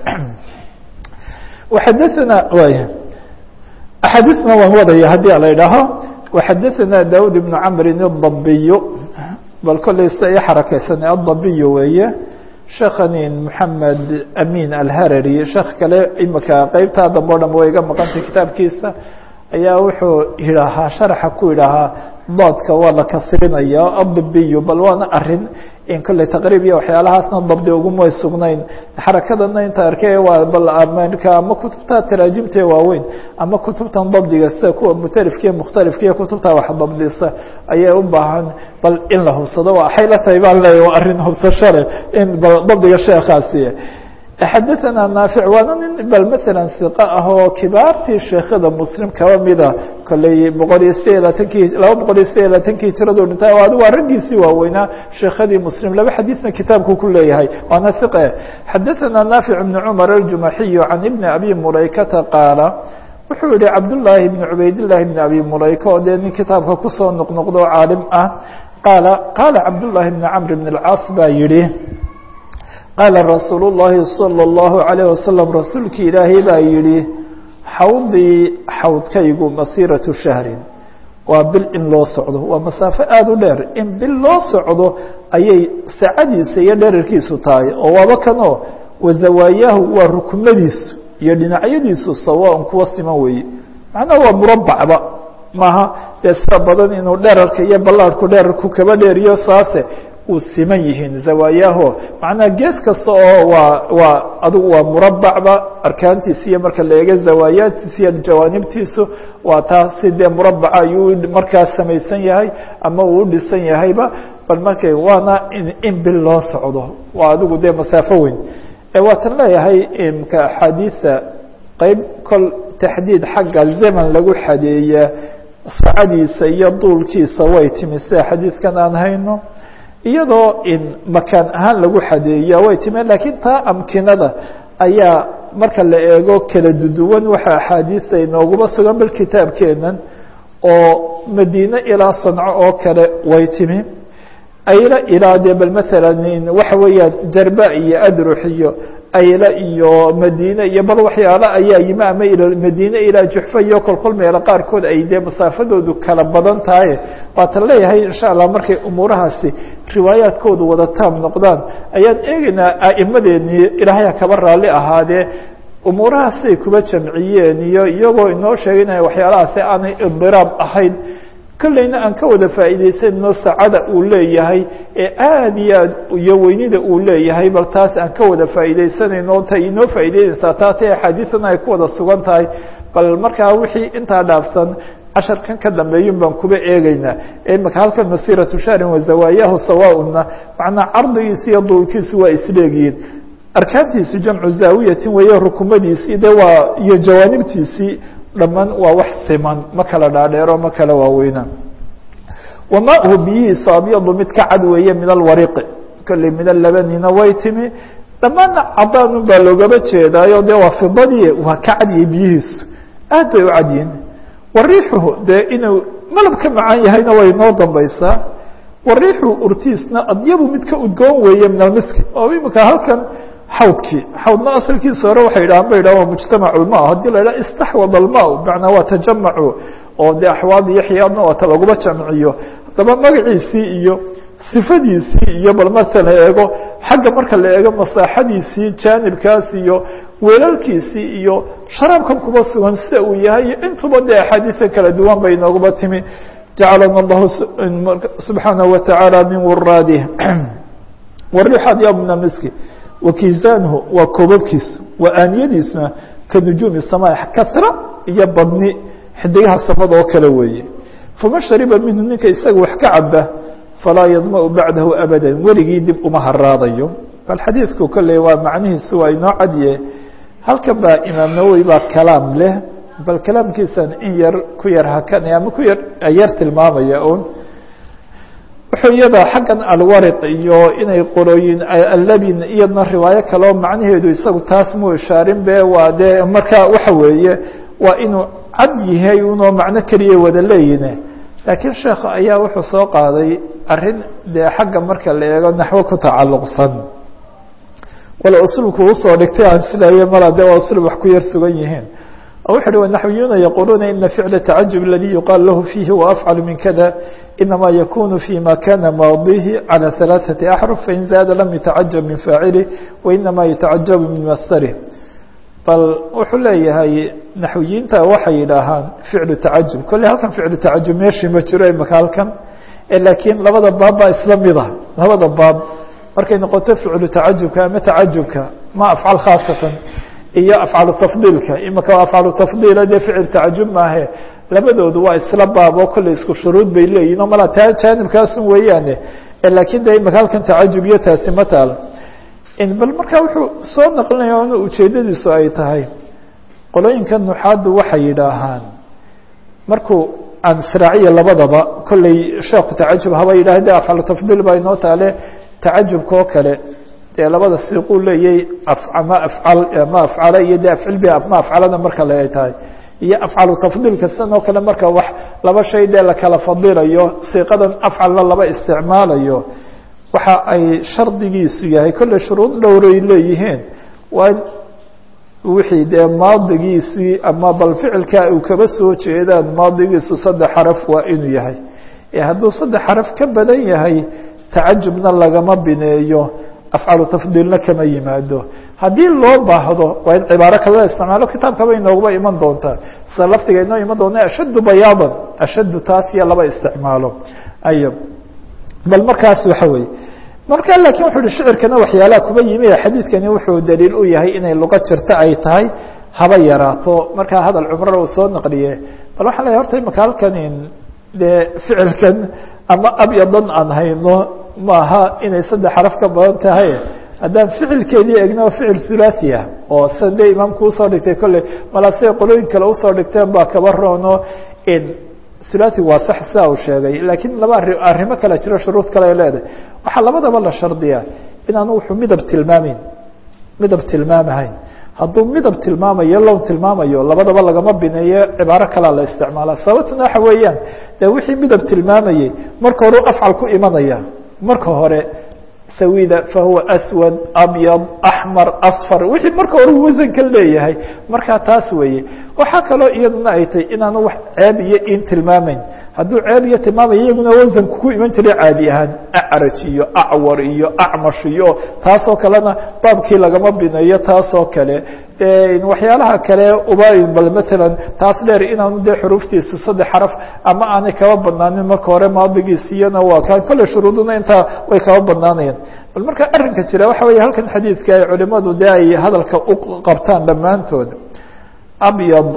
waxadaana way axaadiisna waan wadaya haddii la idhaaho waxadaثana daud ibn camrin الdabiy bal kolley sida i xarakeysanay الdabiy weeye sheekhanin moxamed amin alharari sheekh kale imika qeybtaa dambe o dhan way iga maqantay kitaabkiisa ayaa wuxuu yidhaahaa sharaxa ku yidhaahaa doodka waa la kasrinaya adabiyu bal waana arin in kolley taqriib iyo waxyaalahaasna dabdi ugumay sugnayn xarakadana inta arkay waa bal marka ama kutubta taraajimtee waaweyn ama kutubtan dabdiga sida kuwa mutalifkiiyo mukhtalifkiiyo kutubta wax dabdisa ayay u baahan bal in la hubsado waxay la tahay baan leeya waa arrin hubsasho leh in bal dabdiga sheekaasi xadaثana naafic waana nin bal maala iqa ah oo kibaartii sheekhada muslim kaba mida kolley boqol iyo sideed iyo labaatankii laba boqol iyo sideed iyo labaatankii jiradu dhintay o adigu waa raggiisii waaweynaa sheekhadii muslim laba xadiidna kitaabku ku leeyahay waana iqe xadaثana naafic bn cumar aljumaxiyu can ibni abi mulaykata qaala wuxuu yihi cabdullaahi bn cubaydillaahi bn abi mulayka oo dee nin kitaabka kusoo noqnoqdo o caalim ah qaala qaala cabdullaahi bn camr bn اlcaas baa yihi qaala rasuulu الlahi salى الlahu عalيه wasalam rasuulkii ilaahay baa yihi xawdii xawdkaygu masiiraةu shahrin waa bil in loo socdo waa masaafo aada u dheer in bil loo socdo ayay sacadiisa iyo dherarkiisu tahay oo waaba kanoo wazawaayahu waa rukumadiisu iyo dhinacyadiisu sawaan kuwa siman weeye macnaha waa murabacba maaha dee sida badan inuu dherarka iyo ballaarhku dherarku kaba dheeriyo saase uu siman yihiin zawaayaho macnaha gees kasta oo waa waa adigu waa murabacba arkaantiisa iyo marka la eego zawaayaadkiisa iyo jawaanibtiisu waa taa si dee murabaca ayuu markaas samaysan yahay ama uu u dhisan yahayba bal markay waana in bil loo socdo waa adigu dee masaafo weyn waatan leeyahay imka axaadiisa qeyb kol taxdiid xagga zaman lagu xadeeya sacadiisa iyo duulkiisa way timi sida xadiidkan aan hayno iyadoo in makaan ahaan lagu xadeeya way timi laakiin taa amkinada ayaa marka la eego kala duduwan waxa axaadiista inooguma sugan bal kitaabkeenan oo madiine ilaa sanco oo kale way timi ayla ilaa dee bal maalan waxa weeyaan jarba iyo adrux iyo ayla iyo madiine iyo bal waxyaalo ayaa yimi ama madiine ilaa juxfa iyo kolkol meelo qaarkood ay dee masaafadoodu kala badan tahay waatan leeyahay insha allah markay umuurahaasi riwaayaadkoodu wada taam noqdaan ayaan eegaynaa a'imadeenii ilaahaya kaba raalli ahaadee umuurahaasay kuba jamciyeen iyo iyagoo inoo sheegaynaya waxyaalahaasi aanay idiraab ahayn kolleyna aan ka wada faa'iidaysanno sacada uu leeyahay ee aada iyo aad iyo weynida uu leeyahay bal taas aan ka wada faa'iidaysanayno ta inoo faa'iideynaysaa taa ta axaadiisana ay ku wada sugan tahay bal markaa wixii intaa dhaafsan casharkan ka dambeeyun baan kuba eegeynaa imaka halkan masiratu shahrin wazawaayahu sawaauna macnaa cardigiisa iyo duulkiisu waa isleegyihiin arkaantiisu jamcu zaawiyatin weeye rukumadiisii de waa iyo jawaanibtiisii dhamaan waa wax siman ma kala dhaadheero ma kala waaweyna wamaahu biyihiisu abyadu mid ka cad weeye min alwariqi kolley mida labanina way timi dhammaanna cadaanun baa loogaba jeedaayo de waa fidadii waa ka cadiyey biyihiisu aad bay u cadyihin wariixuhu dee inuu malab ka macaan yahayna way noo dambaysaa wariixu urtiisna adyabu mid ka udgoon weeye min almiski oo imika halkan xawdkii xawdna asalkiisa hore waxay yidhahaan ba yidhaha mujtamac ulma haddii la yidhaha istaxwad alma macnaa waa tajamacu oo dee axwaad iyo xiyaadna waata laguma jamciyo haddaba magaciisii iyo sifadiisii iyo bal marka la eego xagga marka la eego masaaxadiisii jaanibkaas iyo weelalkiisii iyo sharaabkan kuba sugan sida uu yahay iyo intuba dee axaadiisa kala duwan bay inoogaba timi jacalana allahu subxaanaه wa taعaalى min wuraadih wariixad ya bna miski wakiisaanhu waa koobabkiisu waa aaniyadiisuna ka nujuumi sama kasra iyo badni xidigaha samada oo kale weeye faman shariba minhu ninka isaga wax ka caba falaa yadmau bacdahu abada weligii dib uma haraadayo bal xadiidku kolley waa macnihiisu waa inoo cadye halkan baa imaam nawowi baa kalaam leh bal kalaamkiisan in yar ku yar hakanaya ama ku yar yar tilmaamaya un wuxuu iyada xaggan alwariq iyo inay qorooyin allabin iyadna riwaayo kaleo macnaheedu isagu taas muu ishaarin be waa dee marka waxa weeye waa inuu cad yahay unoo macno keliya wada leeyine laakiin sheekh ayaa wuxuu soo qaaday arrin dee xagga marka la eego naxwo ku tacalluqsan wala uslubku usoo dhigtay aan silaye mala de waa uslub wax ku yar sugan yihiin wuxu uhi wanaxwiyuuna yaquuluuna ina ficla tacajub aladi yuqaal lahu fiihi waafcalu min kada inama yakunu fima kana maadihi calى ثalaaثaةi axruf fain zaada lam yatacajab min faacilih wainama yatacajabu min mastarih bal wuxuu leeyahay naxwiyiinta waxay yidhaahaan ficlu tacajub kolley halkan ficlu tacajub meeshii ma jiro imaka halkan laakiin labada baab baa isla mida labada baab markay noqoto ficlu tacajubka ama tacajubka ma afcal khaasatan iyo afcalu tafdiilka imika afcalu tafdiila dee ficil tacajub maahe labadoodu waa isla baab oo kolley isku shuruud bay leeyihin o mala taa jaanibkaasun weeyaane laakiin de imika halkan tacajub iyo taasi ma taal bal marka wuxuu soo naqlinaya in ujeedadiisu ay tahay qolooyinka nuxaaddu waxay yidhaahaan markuu aan israaciya labadaba kolley sheekhu tacajub haba yidhah de afcalu tafdiil baa inoo taale tacajubka oo kale dee labada siiquu leeyay ama afcal ma afcala iyo de afcil bi ma afcalada marka le ay tahay iyo afcalu tafdiilka sidan oo kale marka wax laba shay dee lakala fadilayo siiqadan afcalna laba isticmaalayo waxa ay shardigiisu yahay kolley shuruud dhowray leeyihiin waa wixii dee maadigiisii ama bal ficilka uu kaba soo jeedaan maadigiisu saddex xaraf waa inuu yahay ee hadduu saddex xaraf ka badan yahay tacajubna lagama bineeyo afcalu tafdiilna kama yimaado haddii loo baahdo waa in cibaaro kalala isticmaalo kitaabkaba inoogaba iman doontaa sida laftiga inoo iman doona ashaddu bayaadan ashaddu taas iyo laba isticmaalo ayo bal markaas waxa weeye marka laakiin wuxuu uhi shicirkana waxyaalaha kuba yimi xadiidkani wuxuu daliil u yahay inay luqo jirto ay tahay haba yaraato markaa hadal cumrana uu soo naqliye bal waxaa leeyahy horta imaka halkan dee ficilkan ama abyadan aan hayno maaha inay saddex xaraf ka badan tahay haddaan ficilkeedii egno ficil hulaaثi ah oo sida dee imaamku usoo dhigtay kolley malaa siday qolooyin kale usoo dhigteen baa kaba roono hulaaثi waa sax sidaa uu sheegay laakiin laba ari arrimo kale jiro shuruud kale ay leedahay waxaa labadaba la shardiyaa inaanu wuxuu midab tilmaameyn midab tilmaamahayn hadduu midab tilmaamayo lown tilmaamayo labadaba lagama bineeyo cibaaro kalea la isticmaala sababtuna waxa weeyaan dee wixii midab tilmaamayey marka hore afcal ku imanaya marka hore sawida fahuwa aswad abyad axmar asfar wixii marka hore wasanka leeyahay markaa taas weeye waxaa kaloo iyaduna ay tahy inaanu wax ceeb iyo in tilmaamayn hadduu ceeb iyo tilmaamaya iyaguna wasanku ku iman jiray caadi ahaan acraj iyo acwar iyo acmash iyo taasoo kalena baabkii lagama bineeyo taasoo kale waxyaalaha kale uba bal matalan taas dheer inaanu dee xuruuftiisu saddex xaraf ama aanay kaba badnaanin marka hore maadigiisiyana waa kaan kolley shuruuduna intaa way kaba badnaanayaan bal marka arrinka jira waxa weeye halkan xadiidka ay culimadu dee ay hadalka u qabtaan dhammaantood abyad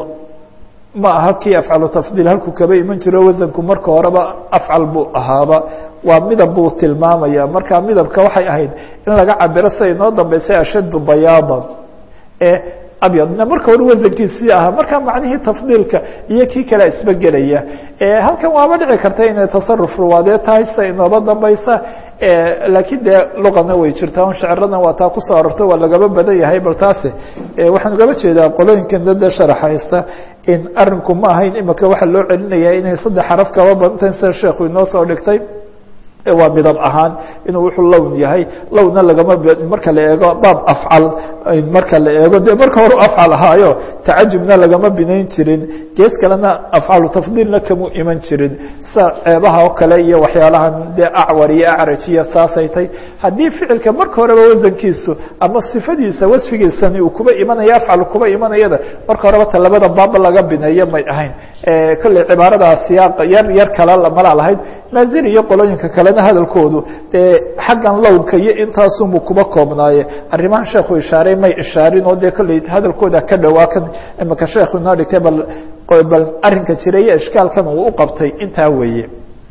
ma aha kii afcalu tafdiil halkuu kaba iman jiro wasanku marka horeba afcal buu ahaaba waa midab buu tilmaamaya marka midabka waxay ahayd in laga cabiro siday noo dambeysay ashaddu bayaadan ee abyadna marka hore wasankiisii ahaa marka macnihii tafdiilka iyo kii kale isbegelaya halkan waaba dhici karta inay tasaruf ruwaadee tahay sida inooba dambaysa laakiin dee luqana way jirtaa on sheciradan waa taa kusoo arorto waa lagaba badan yahay bal taasi waxaan ugaba jeedaa qolooyinkan dada sharax haysta in arinku ma ahayn imika waxaa loo celinaya inay saddex xaraf kaba badantahin sida sheekhu inoo soo dhigtay waa midab ahaan inuu wuxuu lown yahay lowna lagama marka la eego baab afcal marka la eego de marka hore afcal ahaayo tacajubna lagama binayn jirin gees kalena afcalu tafdiilna kamu iman jirin sida ceebaha oo kale iyo waxyaalahan dee acwar iyo acraj iyo saasay tay haddii ficilka marka horeba wasankiisu ama sifadiisa wasfigiisani uu kuba imanaya afcal kuba imanayada marka horeba ta labada baaba laga bineeyo may ahayn kolley cibaaradaa siyaaqa yar yar kale mala lahayd maazir iyo qolooyinka kalena hadalkoodu dee xaggan lownka iyo intaasunbu kuba koobnaaye arrimahan sheekhu ishaaray may ishaarin oo dee kolley hadalkooda ka dhowaa kan imika sheekhu inoo dhigtay bal bal arrinka jira iyo ishkaalkan uu u qabtay intaa weeye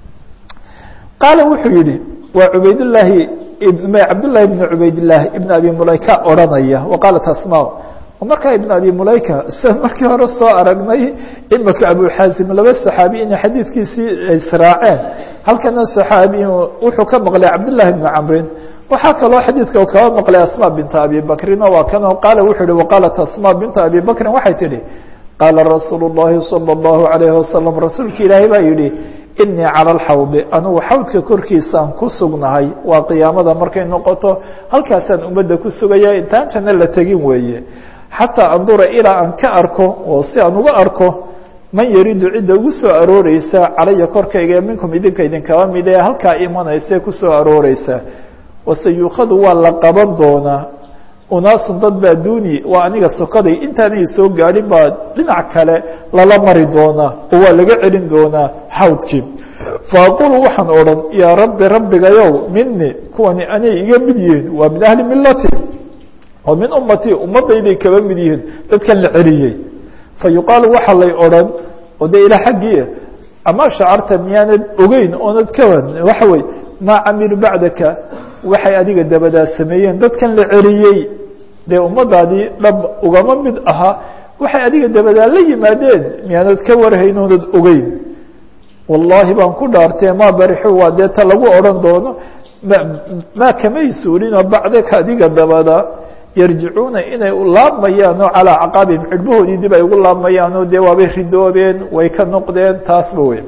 qaala wuxuu yihi waa cubaydllaahi cabdالlahi ibn cubaydالlah ibn abi mulayka odranaya waqaalat asma markaa ibn abi mulayka sida markii hore soo aragnay imika abu xaasim laba saxaabi inay xadiidkiisii israaceen halkana saxaabi wuxuu ka maqlay cabdالlahi bn camrin waxaa kaloo xadiidka kaba maqlay asma binta abi bakrin waa kanoo qaala wuxuu yihi waqaalat asma binta abi bakrin waxay tidhi qaala rasuul الlahi salى الlahu عalayه wasalam rasuulka ilaahay baa yihi inii calى اlxawdi anugu xawdka korkiisaan ku sugnahay waa qiyaamada markay noqoto halkaasaan ummadda ku sugaya intaan janno la tegin weeye xataa andura ilaa aan ka arko oo si aan uga arko man yaridu cidda ugu soo arooreysa calaya korkayga minkum idinka idinkaba mid ee halkaa imanaysa kusoo arooreysa waseyuukhadu waa la qaban doonaa unaasun dad baa duuni waa aniga sokaday intaanay soo gaadhin baa dhinac kale lala mari doonaa oo waa laga celin doonaa xawdkii faaqulu waxaan odhan yaa rabbi rabbigayow mini kuwani anay iga mid yihiin waa min ahli milati oo min ummatii ummadayday kaba mid yihiin dadkan la celiyey fa yuqaalu waxaa lay odhan oo dee ilaa xaggii ama shacarta miyaanad ogeyn oonad kawan waxa wey maa camilu bacdaka waxay adiga dabadaa sameeyeen dadkan la celiyey dee ummadaadii dhab ugama mid ahaa waxay adiga dabadaa la yimaadeen miyaanad ka warhayn oonad ogeyn wallaahi baan ku dhaartee maa barixu waa dee ta lagu odhan doono maa kamay suulinoo bacdaka adiga dabada yarjicuuna inay laabmayaan oo calaa caqaabihim cidhbahoodii dib ay ugu laabmayaan oo dee waabay ridoobeen way ka noqdeen taasba wey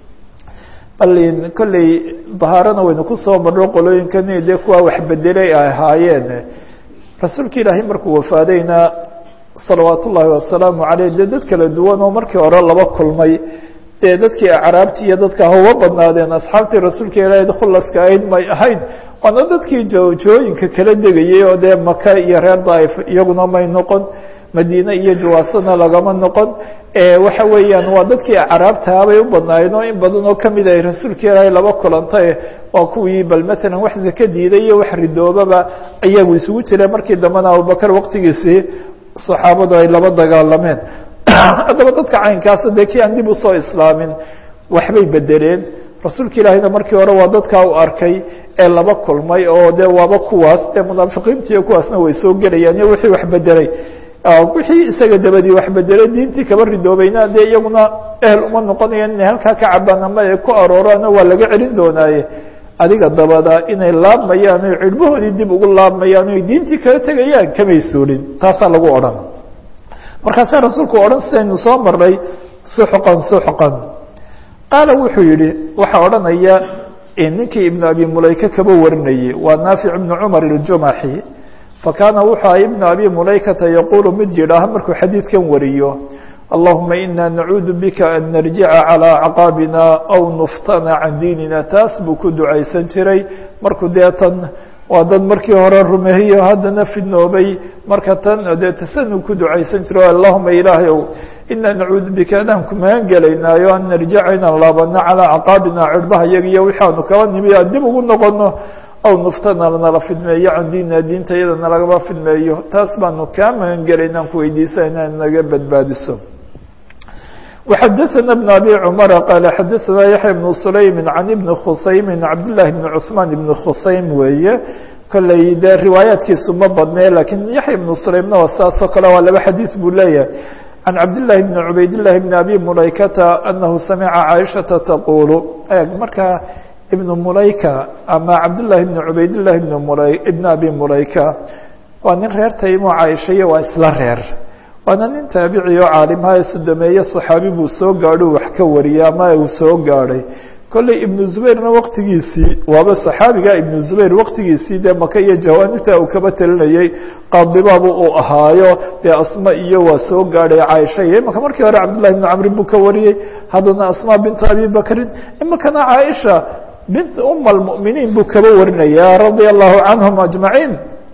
bal kolley dahaarana waynu kusoo marno qolooyinkani dee kuwa wax bedelay ay ahaayeen rasuulka ilaahay markuu wafaadayna salawaat ullaahi wasalaamu caleyh dee dad kala duwan oo markii hore laba kulmay dee dadkii acraabti iyo dadka hauga badnaadeen asxaabtii rasuulka ilaahay khulaska ahayd may ahayn waana dadkii jooyinka kala degayey oo dee maka iyo reer daaif iyaguna may noqon madiine iyo jawaasana lagama noqon waxa weeyaan waa dadkii acraabtaabay u badnaayeen oo in badan oo kamid ay rasuulka ilaahay laba kulantay waa kuwii bal maalan wax zaka diiday iyo wax ridoobaba iyagu isugu jireen markii dambena abubakar waqtigiisii saxaabadu ay laba dagaalameen haddaba dadka caynkaasa dee kii aan dib usoo islaamin waxbay bedeleen rasuulka ilaahayna markii hore waa dadkaa u arkay ee laba kulmay oo de waaba kuwaas dee munaafiqiintiiyo kuwaasna way soo gelayaan iyo wixii wax bedelay wixii isaga dabadii wax bedelay diintii kaba ridoobayna dee iyaguna ehel uma noqonayaan inay halkaa ka cabaan ama ay ku arooraano waa laga celin doonaaye adiga dabada inay laabmayaan o cidhbahoodii dib ugu laabmayaan o diintii kala tegayaan kamay suulin taasaa lagu odhan markaasaa rasuulku odhan sidaynu soo marnay suxqan suxqan qaala wuxuu yihi waxaa odhanaya ninkii ibnu abi mulayka kaba warinayey waa naafic ibnu cumar iljumaxi fakaana wuxuu aha ibnu abi mulaykata yaquulu mid yidhaaha markuu xadiidkan wariyo allahuma ina nacuudu bika an narjica calىa acqaabina aw nuftana can diinina taas buu ku ducaysan jiray markuu dee tan waa dad markii hore rumeeyo haddana fidnoobay marka tan dee tasanuu ku ducaysan jiro allahuma ilaahay ow ina nacuudu bika adaan ku magan gelaynaayo an narjica inaan laabano calىa acqaabina cirhbaha yaga iyo wixaanu kaba nimi aan dib ugu noqono aw nuftana nala fidmeeyo can diinina diinta iyada nalagaba fidmeeyo taas baanu kaa magan gelaynaan ku weydiisana naga badbaadiso وxadثna بن أbي cمر qال xadثna yaحyى بن سlaym عan بن khusaym cabd للahi بن cثman بن khusaym weeye kolley dee riwaayaatkiisu ma badne lakiin yaحya بن sulaymna waa saasoo kale waa laba xadiiث buu leeyahay عan cabd للahi بن cubayd للahi بن abi mulaykata أnahu samca caiشhaةa taqul eg marka ibn mulayka ama cabdالlahi بن cubayd لlahi بn abi mulayka waa nin reer taymo caaishayo waa isla reer waana nin taabici oo caalimaha ee sodomeeye صaxaabi buu soo gaadho wax ka wariyay ama uu soo gaadhay kolley ibnu zubayrna waqtigiisii waaba صaxaabiga ibnu zubayr waqtigiisii dee maka iyo jawaanibta uu kaba telinayey qaadibaaba uu ahaayo dee asma iyo waa soo gaadhay caaisha iyo imaka markii hore cabdullahi bnu camrin buu ka wariyey haddana asma binta abi bakrin imakana caaisha bint uma اlmؤminiin buu kaba warinaya radia allahu canhum ajmaciin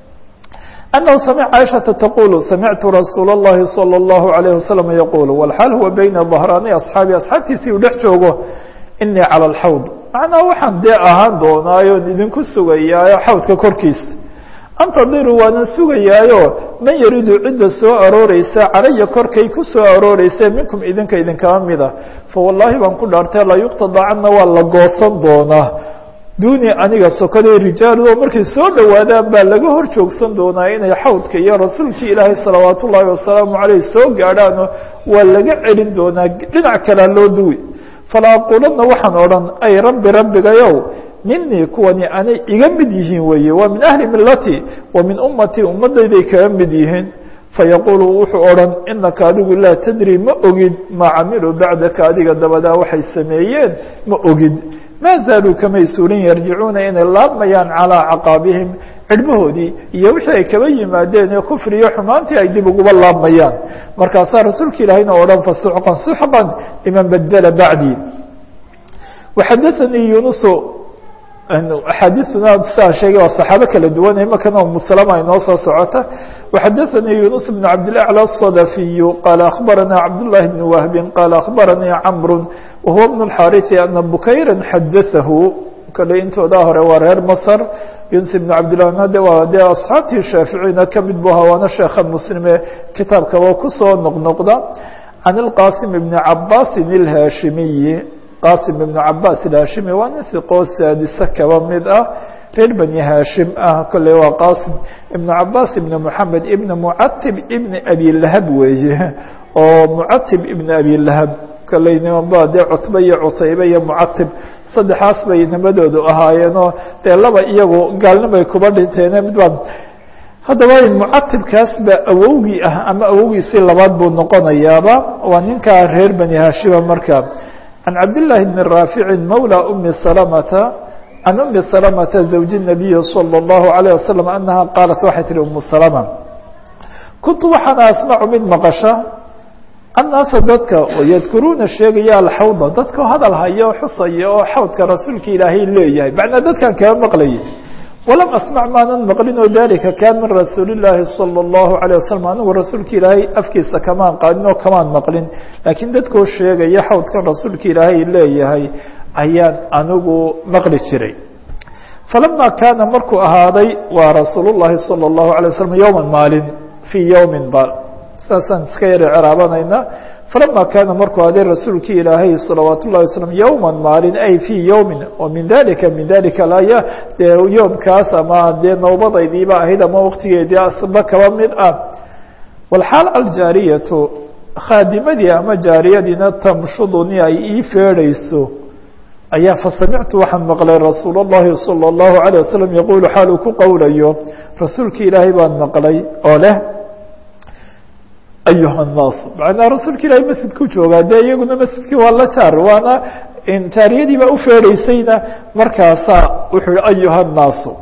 أنه سمع عائشةa تقول سمعت رsuuل اللhi صلى الله عليه وسلم يقول والحال هو بين ظهراني أصحاaبي أصxaabtiisii uu dhex joogo إنii calى الحوض مaعنaa waxaan dee ahaan doonaayo idinku sugayaayo xawdka korkiisa antadiru waanan sugayaayo man yaridu cidda soo arooreysa calaya korkay ku soo arooreysa minkum idinka idinkama mida fawالlahi baan ku dhaartay la yuqtadacana waa la goosan doonaa duni aniga sokaday rijaalu oo markay soo dhowaadaan baa laga hor joogsan doonaa inay xawdka iyo rasuulkii ilaahay salawaat ullaahi wasalaamu caleyh soo gaadhaano waa laga celin doonaa dhinac kalea loo duwi fala aquulanna waxaan odhan ay rabbi rabbigayow minii kuwani anay iga mid yihiin weeye waa min ahli milati wa min ummatii ummadayday kaga mid yihiin fayaquulu wuxuu odhan inaka adigu laa tadri ma ogid maa camiluu bacdaka adiga dabadaa waxay sameeyeen ma ogid ma zaaluu kamay suulin yarjicuuna inay laabmayaan calىa caqaabihim cidhbahoodii iyo wixii ay kaba yimaadeen ee kufriyo xumaantii ay dib uguba laabmayaan markaasaa rasuulka ilaahayna odhan fasuxqan suxqan liman badela bacdii waxadaanii yunusu axaadiثuna saa sheegay waa صaxaabo kala duwan imakana umuslama inoo soo socota وxadaثanii yunus بن cabdالأعlى الصdفiy qال أخbarana cabdاللahi بن wهbi qال أخbaranii cmr wahuwa بن الxاriث أna bukayra xadaثahu kale intoodaa hore waa reer mصr yunus بن cabdالlah de waa dee أصxaabtii shaaficina kamid bu ahaa waana sheekha mslime kitaabkaba kusoo noqnoqda can الqasim بn cabasi الhashimiyi qasim ibn cabaas ilhashimi waa nin hiqoo saadise kaba mid ah reer bani hashim ah kolley waa qasim ibn cabaas ibn moxamed ibn mucatib ibn abi lahab weeye oo mucatib ibn abi lahab kolley nimanba dee cutbe iyo cutaybe iyo mucatib saddexaas bay nimadoodu ahaayeenoo dee laba iyagu gaalnimay kuba dhinteene midbaa haddaba mucatibkaas baa awowgii ah ama awowgiisii labaad buu noqonayaaba waa ninkaa reer bani hashima marka عن عبد الله بن رافع مولى أم سلمة عن أم سلمة زوج النبي صلى الله عليه وسلم أنها قالت waxay tihi أم سلمة كنت waxaan أسمع mid مqشha الناaس dadka يذkuruuna sheegaya الxawضa dadka hadal hayo xusaya oo xawdka rasuulka ilaahay leeyahay مaعنaa dadkan kaa maqlayay walam asmac maanan maqlinoo dalika kaan min rasuuli llaahi salى اllahu alيه wasalam anigu rasuulka ilaahay afkiisa kamaan qaadin oo kamaan maqlin laakiin dadkoo sheegaya xawdkan rasuulka ilaahay leeyahay ayaan anigu maqli jiray falama kaana markuu ahaaday waa rasuul llahi salى اllahu alay waslm yowma maalin fii yowmin ba saasaan iska yara ceraabanayna falama kaana markuu ahaaday rasuulkii ilaahay salawaat ullahi waslm yowma maalin ay fii yowmin oo min dalika min dalika laya dee yoomkaas ama dee nowbadaydiiba ahayd ama waqtigeedii asba kaba mid ah walxaal aljaariyatu khaadimadii ama jaariyadiina tamshuduni ay ii feedhayso ayaa fasamictu waxaan maqlay rasuul اllahi salى اllahu عalيه wasalam yaquulu xaal uu ku qowlayo rasuulki ilaahay baan maqlay oo leh ayuha الnaas macnaa rasuulka ilaahay masjidku joogaa dee iyaguna masjidkii waa la jaar waana jaariyadiibaa ufeedhaysayna markaasaa wuxuu hi ayuha الnaasu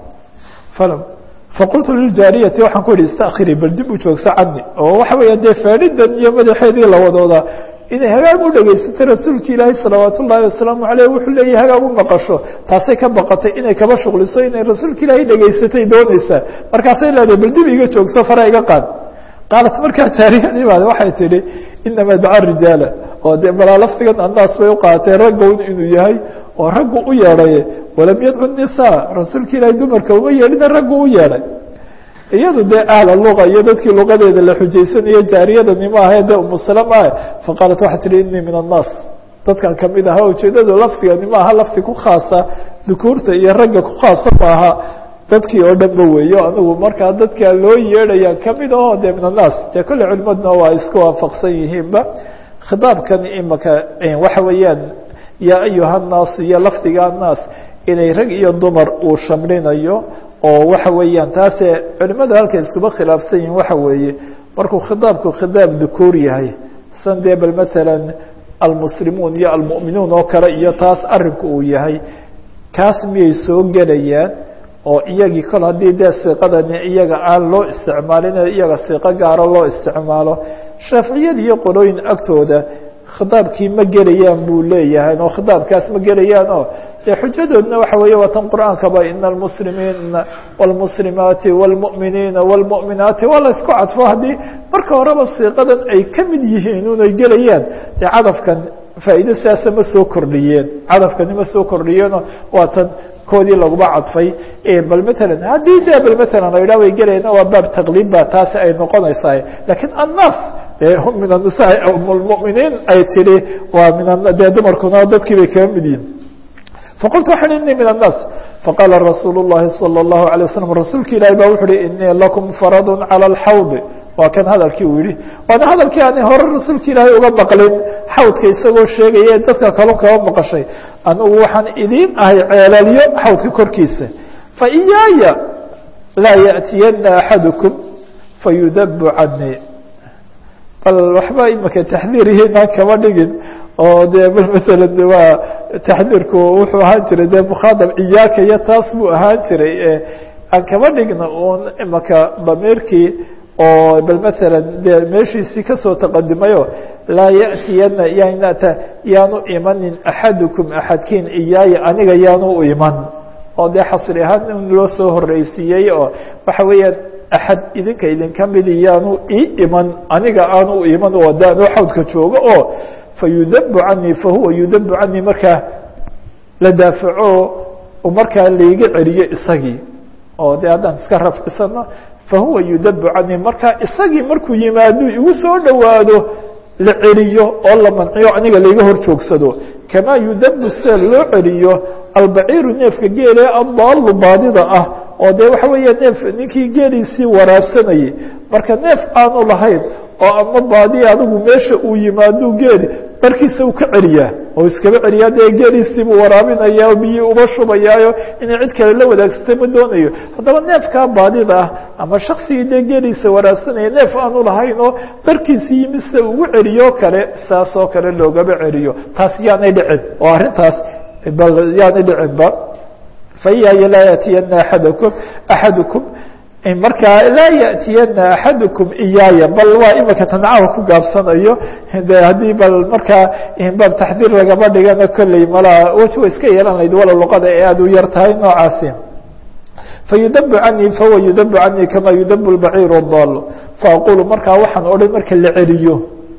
faqultu liljaariyati waxaan ku ihi istakhirii bal dib u joogso cani oo waxa weeya dee feedhidan iyo madaxeedii la wadooda inay hagaag u dhegaysatay rasuulka ilaahay salawaat ullaahi wasalaamu aleyh wuxuu leeyahy hagaag u maqasho taasay ka baqatay inay kaba shuqliso inay rasuulka ilaahay dhegaysatay doonaysaa markaasay leedahay bal dib iga joogso fara iga qaad qaalat markaa jaariyadii baad waxay tidhi inama daca rijaala oo dee balaa lafdigan annaas bay u qaateen raggown inuu yahay oo raggu u yeedhay walam yadcu nisaa rasuulka ilaahay dumarka uma yeedhina raggu u yeedhay iyadu dee ahla luqa iyo dadkii luqadeeda la xujaysanayo jaariyadani ma ahe dee umusalama ah faqaalat waxay tihi inii min annaas dadkan kamid aha ujeedadu lafdigani ma aha lafdi ku khaasa dukuurta iyo ragga ku khaasa maaha dadkii oo dhanba weeyo anigu markaa dadkaa loo yeedhaya kamid aho dee min annaas dee kolle culimaduna waa isku waafaqsan yihiinba khitaabkan imaka waxa weeyaan yaa ayuha nnaas iyo lafdiga annaas inay rag iyo dumar uu shamlinayo oo waxa weeyaan taase culimadu halkay iskuba khilaafsan yihiin waxa weeye markuu khitaabku khitaab dukuur yahay san dee bal maalan almuslimuun iyo almu'minuun oo kale iyo taas arinku uu yahay kaas miyay soo gelayaan oo iyagii kol haddii dee siiqadani iyaga aan loo isticmaalin iyaga siiqo gaaro loo isticmaalo shaaficiyada iyo qolooyin agtooda khitaabkii ma gelayaan buu leeyahay oo khitaabkaas ma gelayaan oo dee xujadoodna waxa weeye waa tan qur-aankaba ina almuslimiina wاlmuslimaati wاlmu'miniina wاlmu'minaati waa la isku cadfo haddii marka horeba siiqadan ay ka mid yihiin unay gelayaan dee cadafkan faa'iide sidaasa ma soo kordhiyeen cadafkani ma soo kordhiyeenoo waa tan koodii laguma cadfay bal matalan haddii de bal matalan la yidhah way gelayna waa baab taqliib ba taasi ay noqonaysaa lakiin annaas dee hum min annisaa muminiin ay tidhi waa min dee dumarkuna dadkii bay kaga mid yihin faqultu waxaan inii min annaas faqaala rasuulu llahi salى اllahu alay wasalam rasuulka ilahi ba wuxu uhi inii lakum faradu calى alxawdi waa kan hadalkii uu yihi waana hadalkii aan hore rasuulka ilaahay uga maqlin xawdka isagoo sheegaya ee dadka kalon kaba maqashay anugu waxaan idiin ahay ceelalyo xawdka korkiisa fa iyaaya laa yaأtiyana axadukum fayudabu canii bal waxba imika taxdiirihiinaan kama dhigin oo dee bal maalan waa taxdiirku wuxuu ahaan jiray dee mukhaadab iyaaka iyo taas buu ahaan jiray aan kama dhigna un imika damiirkii oo bal maalan dee meeshiisii kasoo taqadimayo laa yaأtiyana yanata yaanu imanin axadukum axadkiin iyaaya aniga yaanu u iman oo dee xasri ahaan in loo soo horeysiiyey oo waxa weeyaan axad idinka idinka midi yaanu ii iman aniga aanu u iman oo de anoo xawdka joogo oo fayudabu canii fahuwa yudabu canii markaa la daafaco markaa laiga celiyo isagii oo de haddaan iska rafcisano fahuwa yudabu canii markaa isagii markuu yimaado igu soo dhowaado la celiyo oo la manciyo aniga laiga hor joogsado kamaa yudabu sida loo celiyo albaciiru neefka geele adaalu baadida ah oo de waxa weeya neef ninkii geeliisii waraabsanayay marka neef aanu lahayn oo ama baadi adigu meesha uu yimaado geeli barkiisa uu ka celiyaa oo iskaba celiyaa dee geeliisii buu waraabinaya biyii uba shubayaayo inay cid kale la wadaagsatay ma doonayo haddaba neefkaa baadida ah ama shaksigii dee geeliisa waraabsanaya neef aanu lahayn oo barkiisii yimi sida ugu celiyo kale saas oo kale loogaba celiyo taas yaanay dhicin oo arrintaas bal yaanay dhicinba faiyaaya laa yaatiyana aadakum axadukum markaa laa yaأtiyana axadukum iyaaya bal waa imika tancaha ku gaabsanayo de haddii bal markaa bal taxdiir lagama dhigana kolley malaa wej way iska yeelan lahayd walow luqada ee aad u yar tahay noocaasi fayudabu canii fahuwa yudabu canii kama yudabu lbaciir daal faaqulu markaa waxaan odhan marka la celiyo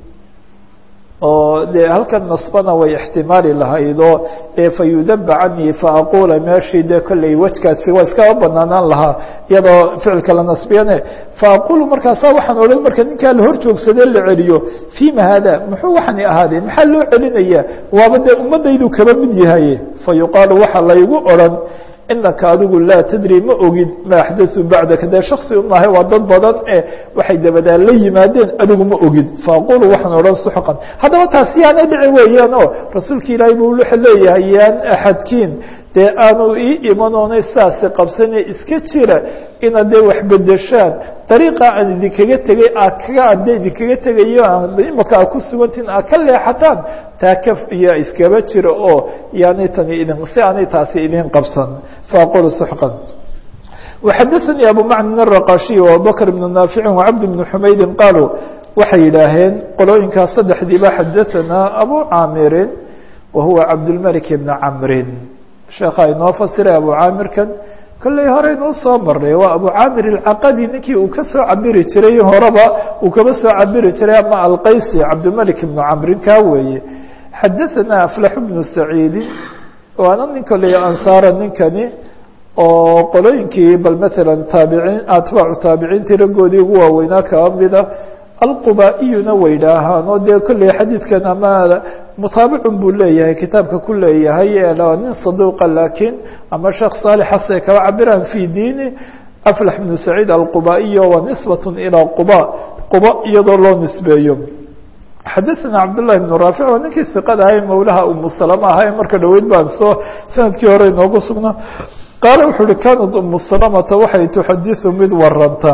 oo dee halkan nasbana way ixtimaali lahaydoo ee fayudaba canii faaqula meeshii dee kolley wejkaasi waa iskaba banaanaan lahaa iyadoo ficilka la nasbiyane faaqulu markaasaa waxaan odhan marka ninkaa la hor joogsadee la celiyo fima hada muxuu waxani ahaadee maxaa loo celinaya waaba dee ummadaydu kaba mid yahaye fayuqaalu waxaa laygu odhan inaka adigu laa tadri ma ogid ma axdaثuu bacdaka dee shaksi umaahay waa dad badan e waxay dabadaan la yimaadeen adigu ma ogid faaqulu waxaan odhan suxqan haddaba taasi yaanay dhici weeyaan oo rasuulka ilaahay buu wuxuu leeyahay yaan axadkiin dee aanu ii imanoonay sidaasi qabsane iska jira inaad dee wax bedeshaan dariiqa aan idinkaga tegay aa kaga ade idinkaga tegayo imaka aa ku sugantiin aa ka leexataan taa ka iyo iskaba jira oo yaanay tani idin si aanay taasi idin qabsan faaqulu suxqan وxadaثnي abu mcن الرaqaشhiي وabubكر بن ناaفiع وcبد بن حmaydi qaaluu waxay yidhaaheen qolooyinkaas saddexdiiba xadaثanaa abu caamirin wahuwa cabdالmلك بن cmri sheekha inoo fasiray abu caamirkan kolley horeynuu soo marnay waa abu caamir الcaqadi ninkii uu ka soo cabiri jiray horeba uu kaba soo cabiri jiray ama alqaysi cabdالmلك بن cmrin kaa weeye xadaثanaa أflax بن سacيidi waana nin kolley ansaara ninkani oo qolooyinkii bal maala taabiciin atbaacu taabiciintii raggoodii ugu waaweynaa kaba mida alquba-iyuna way idhaahaan oo dee kolley xadiidkan ama mutaabicun buu leeyahay kitaabka ku leeyahay nin saduuqa laakiin ama sheekh saalixase kaba cabiraan fi diini aflax bnu saciid alquba-iyo wa nisbat ilaa quba quba iyadoo loo nisbeeyo xadaثna cabdالlahi بن raafic waa ninkii iqada ahay mawlaha umu salama ahay marka dhoweyd baan soo sanadkii hore inoogu sugnaa qaala wuxuu uhi kanat umu salamata waxay tuxadiثu mid waranta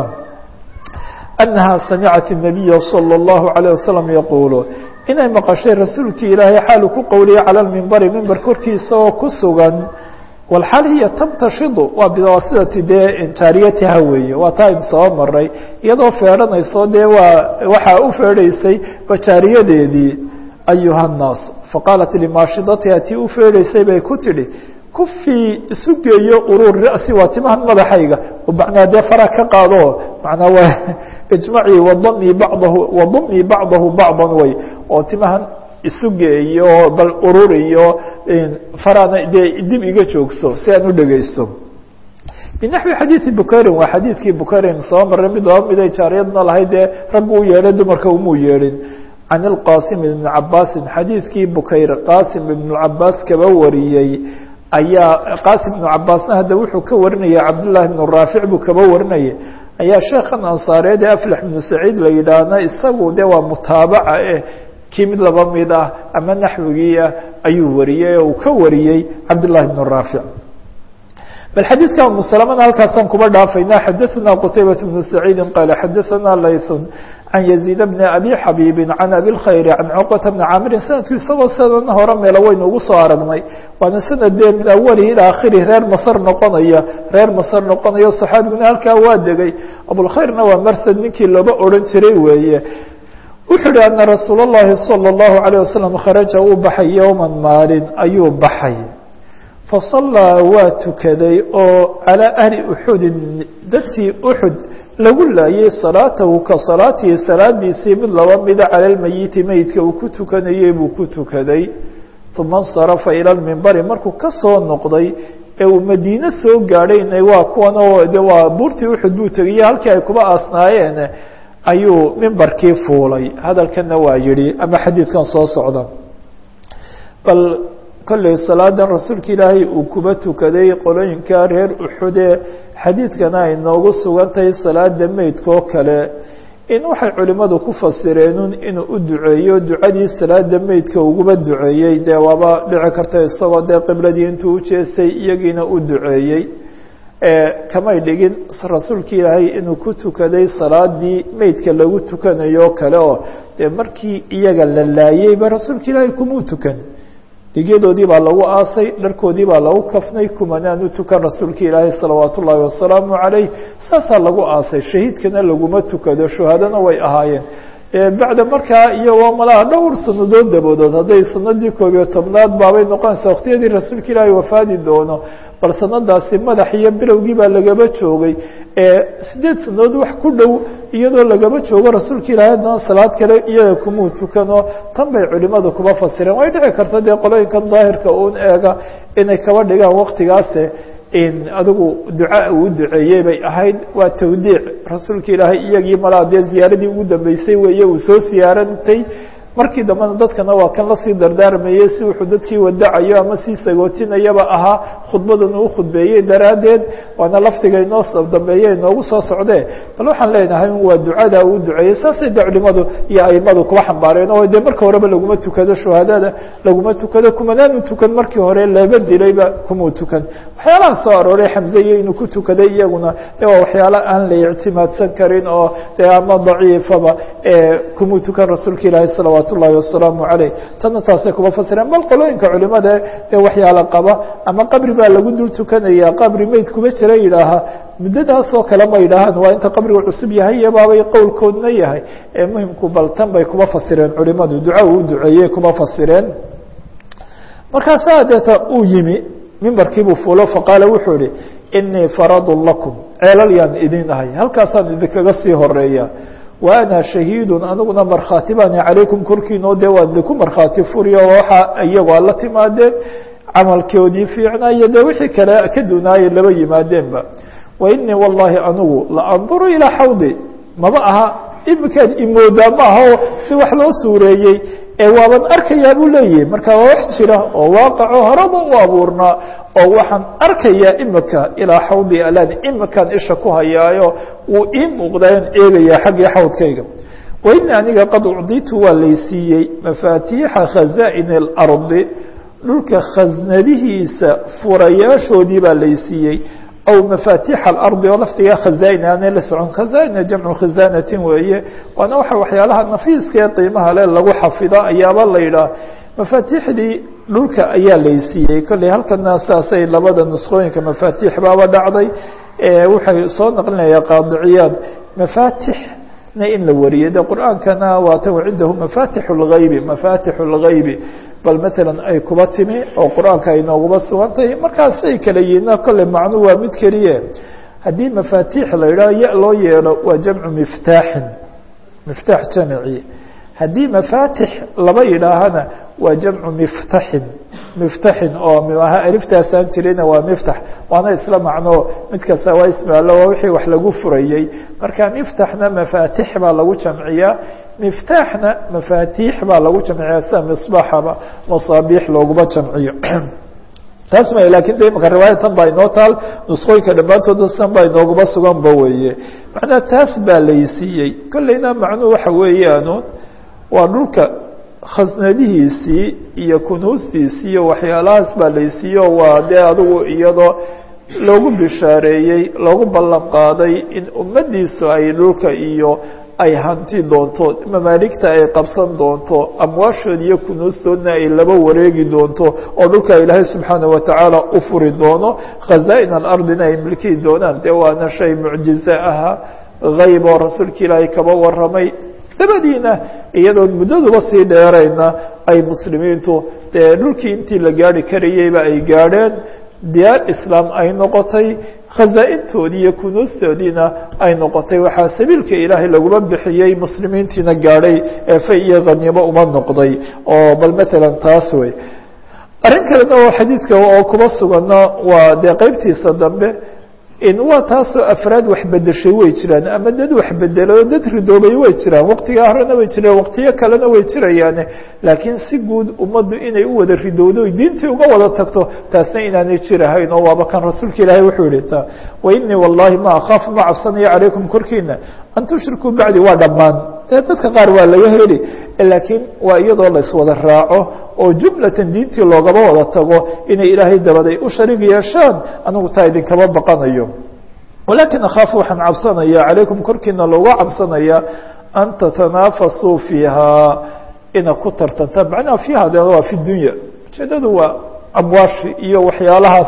أnaha samicat الnabiya salى الlahu عalيه wasalam yaquulu inay maqashay rasuulkii ilaahay xaalu ku qowliyay calى lmimbari mimber korkiisa oo ku sugan walxaal hiya tamtashidu waa biwasidati dee jaariyatiha weeye waa taa in soo maray iyadoo feedhanayso dee waa waxaa u feedhaysay bajaariyadeedii ayuha الnaas faqaalat limaashidatiha tii u feedhaysay bay ku tidhi kufii isu geeyo urur ra'si waa timahan madaxayga macnaa dee fara ka qaado macnaa waa ijmacii wadamii bacdahu wadamii bacdahu bacdan way oo timahan isu geeyo bal ururiyo farana dee dib iga joogso si aan u dhegeysto binaxwi xadiidi bukharin waa xadiidkii bukharin soo maray mid laba miday jaariyadna lahayd dee raggu u yeedhay dumarka umuu yeedhin can ilqasim ibni cabaasin xadiidkii bukayr qaasim ibnu cabaas kaba wariyey ayaa qaasim ibnu cabaasna hadda wuxuu ka warinaya cabdullahi ibnu raafic buu kaba warinaya ayaa sheekhan ansaareed ee aflax ibnu saciid la yidhaahna isagu de waa mutaabaca eh kii mid laba mid ah ama naxwigiiah ayuu wariyey oo uu ka wariyey cabdullahi ibnu raafic bal xadiidka umu salamana halkaasaan kuba dhaafayna xadaثana qutaybaة bnu saciidi qaala xadaثana laysun can yaziid bni abi xabiibi can abi اlkhayr can cuqbata bni caamirin sanadku isagoo sadan hore meelo waynu ugu soo aragnay waana sanad dee min awalihi ilaa akhirihi reer masr noqonaya reer masr noqonayo saxaabiguna halkaa waa degay abulkhayrna waa marsad ninkii looba odhan jiray weeye wuxuu uhi ana rasuul اllahi salى الlahu عalيه wasalam kharaja uu baxay yowma maalin ayuu baxay fasallaa waa tukaday oo calىa ahli uxudin dadkii uxud lagu laayay salaatahu ka salaatihi salaadiisii mid laba mida cala lmeyiti meydka uu ku tukanayey buu ku tukaday uma اnsarafa ilى lmimbari markuu ka soo noqday ee uu madiine soo gaadhayna waa kuwan oo de waa buurtii uxud buu tegaya halkii ay kuba aasnaayeen ayuu mimbarkii fuulay hadalkana waa yihi ama xadiidkan soo socda bal kolley salaadan rasuulka ilaahay uu kuba tukaday qolooyinka reer uxude xadiidkana ay noogu sugan tahay salaada meydkoo kale in waxay culimmadu ku fasireenun inuu u duceeyo ducadii salaada meydka uguba duceeyey dee waaba dhici karta isagoo dee qibladii intuu ujeestay iyagiina u duceeyey kamay dhigin rasuulka ilaahay inuu ku tukaday salaadii meydka lagu tukanayo kale oo dee markii iyaga la laayeyba rasuulka ilaahay kumuu tukan dhigyadoodii baa lagu aasay dharkoodii baa lagu kafnay kumanaan u tukan rasuulka ilaahay salawaat ullaahi wasalaamu calayh saasaa lagu aasay shahiidkana laguma tukado shuhadana way ahaayeen bacda markaa iyagoo malaha dhowr sanadood daboodood hadday sanadii koob iyo tobnaad baabay noqonaysaa waqtiyadii rasuulka ilaahay wafaadi doono bal sanadaasi madax iyo bilowgii baa lagaba joogay sideed sanadood wax ku dhow iyadoo lagaba joogo rasuulka ilaahay haddana salaad kale iyaga kumuu tukano tan bay culimadu kuba fasireen way dhici karta dee qolooyinkan daahirka uun eega inay kaba dhigaan waktigaase adigu duca uu duceeyey bay ahayd waa tawdiic rasuulka ilaahay iyagii malaa dee ziyaaradii ugu dambeysay weeye uu soo siyaarantay markii dambena dadkana waa kan lasii dardaarmayey si wuxuu dadkii wadacayo ama sii sagootinayaba ahaa khudbadan uu khudbeeyey daraaddeed waana lafdiga inoo dambeeye inoogu soo socdee bal waxaan leenahay waa ducada uu duceeyey saasay de culimadu iyo aimadu kuba xambaareen oo dee marka horeba laguma tukado shuhadada laguma tukado kumanaanu tukan markii hore laba dilayba kumuu tukan waxyaalaha soo arooray xamzeye inuu ku tukaday iyaguna de waa waxyaala aan la ictimaadsan karin oo dee ama daciifaba kumuu tukan rasuulka ilaahi salawaat ullahi wasalaamu caleyh tana taasay kuba fasireen bal qolooyinka culimada dee waxyaala qaba ama qabri baa lagu dul tukanaya qabri meyd kuba jira yidhaaha muddadaasoo kale ma yidhaahaan waa inta qabriga cusub yahay iyo baabay qowlkoodna yahay ee muhimku bal tan bay kuba fasireen culimadu duca uu duceeyey kuba fasireen markaasaa deeta uu yimi mimbarkiibuu fuulo faqaala wuxuu ihi inii faradun lakum ceelal yaan idin ahay halkaasaan idinkaga sii horeeya wa ana shahiidun aniguna markhaati baani calaykum korkiinoo dee waan idinku markhaati furiyo waxa iyagoo ala timaadeen camalkoodii fiicnaa iyo dee wixii kale ka dunaayay laba yimaadeenba wa inii wallahi anigu la anduru ilaa xawdi maba aha iminkaan imoodaa ma aha oo si wax loo suureeyey ee waaban arkayaa buu leeyahay marka waa wax jira oo waaqaco horaba u abuurnaa oo waxaan arkayaa imika ilaa xawdi alan imikaan isha ku hayaayo wuu ii muuqdaan eegayaa xaggii xawdkayga wa ini aniga qad ucditu waa laysiiyey mafaatiixa khazaa'in اlardi dhulka khasnadihiisa furayaashoodii baa laysiiyey aw mafaatiix alardi oo laftigaa khazaain aanay la socon khazaaina jamcu khizaanatin weeye waana waxa waxyaalaha nafiiska ee qiimaha le lagu xafido ayaaba la yidhaah mafaatiixdii dhulka ayaa laysiiyey kolley halkana saasay labada nusqooyinka mafaatiix baaba dhacday waxay soo naqlinaya qaadiciyaad mafaatixna in la wariyay de qur-aankana waata wacindahu mafatix اlgaybi mafatix اlgaybi bal maalan ay kuba timi oo qur-aanka ay nooguba sugantahay markaasay kala yihiina kolley macnu waa mid keliye haddii mafaatiix la yidhaho ya loo yeelo waa jamcu miftaaxin miftaax jamci haddii mafaatix laba yidhaahana waa jamcu miftaxin miftaxin oo aha aliftaasaan jirina waa miftax waana isla macno mid kasta waa ismaalo waa wixii wax lagu furayey marka miftaxna mafaatix baa lagu jamciyaa miftaaxna mafaatiix baa lagu jamciyaa sida misbaaxaba masaabiix looguma jamciyo taas ma lakin de imaka riwaayatan baa inoo taal nusqooyinka dhammaantooda san baa inooguma suganba weeye macnaa taas baa laysiiyey kolleyna macnuhu waxa weeyaanu waa dhulka khasnadihiisii iyo kunuustiisii iyo waxyaalahaas baa laysiiyo waa dee adigu iyadoo loogu bishaareeyey loogu ballan qaaday in ummaddiisu ay dhulka iyo ay hanti doonto mamaaligta ay qabsan doonto amwaashood iyo kunuustoodna ay laba wareegi doonto oo dhulka ilaahay subxaana watacaala u furi doono khazaa-in alardina ay milkihi doonaan dee waana shay mucjize aha hayb oo rasuulka ilaahay kaba waramay dabadiina iyadoon muddaduba sii dheerayna ay muslimiintu dee dhulkii intii la gaari karayeyba ay gaadheen diyaar islaam ay noqotay khazaa-intoodii iyo kunuustoodiina ay noqotay waxaa sabiilka ilaahay laguma bixiyey muslimiintiina gaadhay eefay iyo khaniimo uma noqday oo bal matalan taas wey arrin kalena oo xadiidka oo kuma sugana waa dee qeybtiisa dambe in waa taasoo afraad wax bedeshay way jiraan ama dad wax bedelay oo dad ridoobay way jiraan waqtigaa horena way jiraan waqtiyo kalena way jirayaane laakiin si guud ummaddu inay u wada ridowdo oy diintii uga wada tagto taasna inaanay jirahayn oo waaba kan rasuulka ilaahay wuxuu yihi ta wa inii wallahi ma akhaafu ma cabsanayo calaykum korkiina an tushrikuu bacdi waa dhammaan dee dadka qaar waa laga heli laakiin waa iyadoo la iswada raaco oo jumlatan diintii loogaba wada tago inay ilaahay dabaday u shariig yeeshaan anigu taa idinkama baqanayo walakin akhaafu waxaan cabsanaya calaykum korkiina looga cabsanaya an tatanaafasuu fiihaa ina ku tartantaan macnaha fiiha de waa fi dunya ujeedadu waa amwaashi iyo waxyaalahaas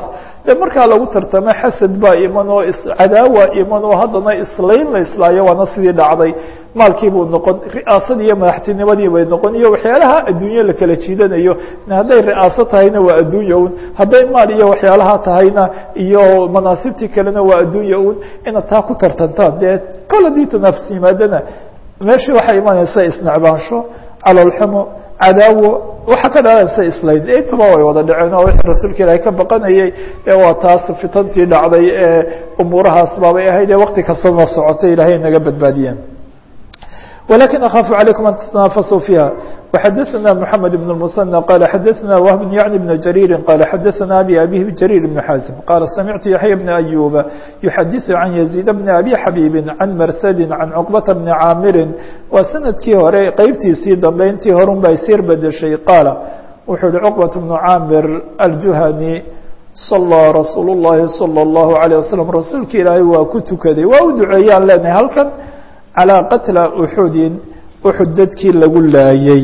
dee markaa lagu tartamo xasad baa iman oo cadaawa iman oo haddana islayn la islaayo waana sidii dhacday maalkii buu noqon ri'aasadii iyo madaxtinimadii bay noqon iyo waxyaalaha adduunye la kala jiidanayo hadday ri'aaso tahayna waa adduunya un hadday maal iyo waxyaalaha tahayna iyo manaasibtii kalena waa adduunya un inaad taa ku tartantaan dee kol haddii tanaafus yimaadana meeshii waxaa imanaysa isnecbaansho caloolxumo cadaawo waxaa ka dhalanaysa islayn intuba way wada dhaceen oo wixii rasuulka ilaahay ka baqanayay ee waa taas fitantii dhacday ee umuurahaas baabay ahayd ee wakti kastana socotay ilaahay naga badbaadiyeen ولكن أخاف عليكم أن تتنافسوا فيها وحدثنا محمد بن المثنى قال حدثنا وهب يعني بن جرير قال حدثنا أبي أبيه جرير بن حازم قال سمعت يحيى بن أيوب يحدث عن يزيد بن أبي حبيب عن مرثد عن عقبة بن عامر وسند كي هوري قيبتي سيدا بينتي هورن بايسير بدشي قال وحول عقبة بن عامر الجهني صلى رسول الله صلى الله عليه وسلم رسولك إلهي وكتكدي وأدعيان لنا هل كان calىa qatla uxudin uxud dadkii lagu laayey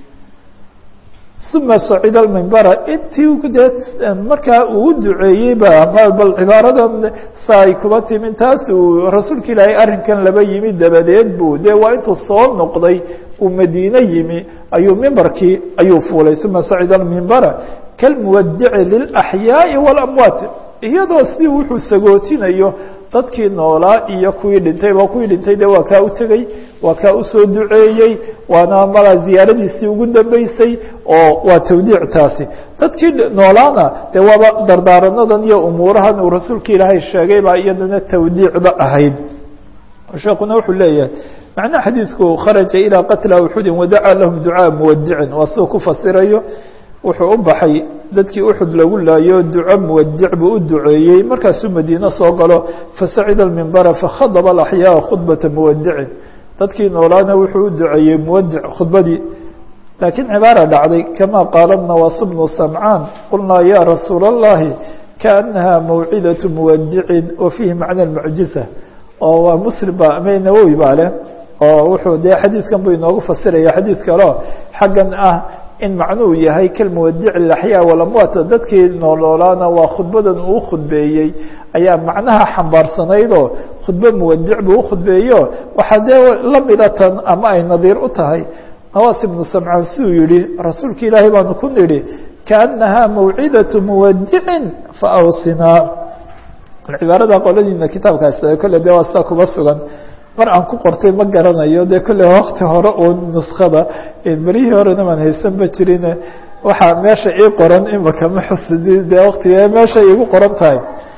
uma sacida mimbara intii dee markaa uu duceeyey ba bal cibaaradan sa ay kuba timin taas uu rasuulka ilaahay arrinkan laba yimi dabadeed bu dee waa intuu soo noqday uu madiine yimi ayuu mimbarkii ayuu fuulay uma sacida mimbara kalmuwadici lilaxyaaءi walamwaat iyadoo sidii wuxuu sagootinayo dadkii noolaa iyo kuwii dhintay waa kuwii dhintay de waa kaa u tegey waa kaa usoo duceeyey waana mala ziyaaradiisii ugu dambeysay oo waa tawdiic taasi dadkii noolaana de waaba dardaaranadan iyo umuurahan uu rasuulka ilaahay sheegay baa iyadana tawdiicba ahayd sheekuna wuxuu leeyahay macnaha xadiidku kharaja ilىa qatla uxudin wadacaa lahum ducaa muwadicin waa siduu ku fasirayo wuxuu u baxay dadkii uxud lagu laayo duco muwadic buu u duceeyey markaasuu madiine soo galo fasacida mimbara fakhadaba alaxyaa khudbata muwadicin dadkii noolaana wuxuu u duceeyey muwadic khudbadii laakiin cibaara dhacday kama qaala nawaas bnu samcaan qulnaa ya rasuula اllahi kaanaha mawcidaة muwadicin wa fiihi macna mucjiza oo waa muslim ba ama nawowi baa leh oo wuxuu dee xadiidkan buu inoogu fasiraya xadiid kaleo xaggan ah in macnuhu yahay kalmuwadic laxyaa walamwaat dadkii nooloolaana waa khudbadan uu khudbeeyey ayaa macnaha xambaarsanaydoo khudbo muwadic buu ukhudbeeyo waxaa dee lamida tan ama ay nadiir u tahay nawaas ibnu samcaan siduu yihi rasuulka ilaahay baanu ku nidhi kaanaha mawcidaة muwadicin faawsinaa cibaarada qoladiina kitaabkaas kole de waa sidaa kuba sugan mar aan ku qortay ma garanayo dee kolley wakti hore oo nuskada berihii horena maan haysanba jirin waxaa meesha ii qoran imaka ma xusidi dee waktiga meesha igu qoran tahay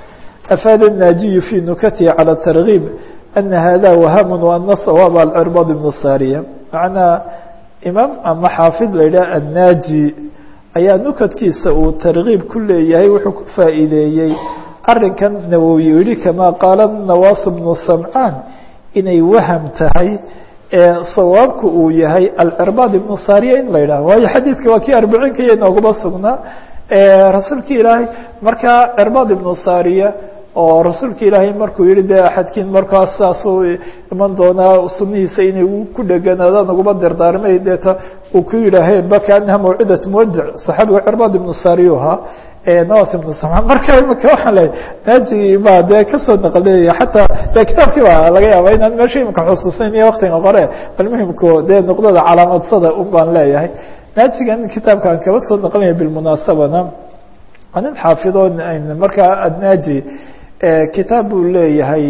afaada الnaajiyu fi nukatihi calى targiib ana hada wahamun waana sawaab alcirbad ibnu sariya macnaa imaam ama xaafid la yidhaha annaaji ayaa nukadkiisa uu targiib ku leeyahay wuxuu ku faa'iideeyey arrinkan nawowi yihi kama qaala nawaas bnu samcaan inay waham tahay ee sawaabku uu yahay alcirbaad ibnu sariya in la yidhaho waayo xadiidka waa kii arbiciinka iyo inooguma sugnaa rasuulka ilaahay markaa cirbaad ibnu sariya oo rasuulka ilaahay markuu yihi de axadkiin markaas saasuu iman doonaa sunihiisa inay ku dheganaadaan uguma dardaarmay deeta uu ku yidhaahe bakaanaha mawcidat muwadic saxaabiga cirbaad ibnu sariyu ahaa nawas ibnu samcaan marka imika waxaan lehay naajigii baa dee kasoo naqlinaya xataa de kitaabkii baa laga yaaba inaan meesha imika xusuusnayn iyo waktiga qore bal muhimku dee nuqdada calaamadsada un baan leeyahay naajigan kitaabkaan kaba soo naqlinaya bilmunaasabana nin xaafidoo markaa adnaaji kitaab buu leeyahay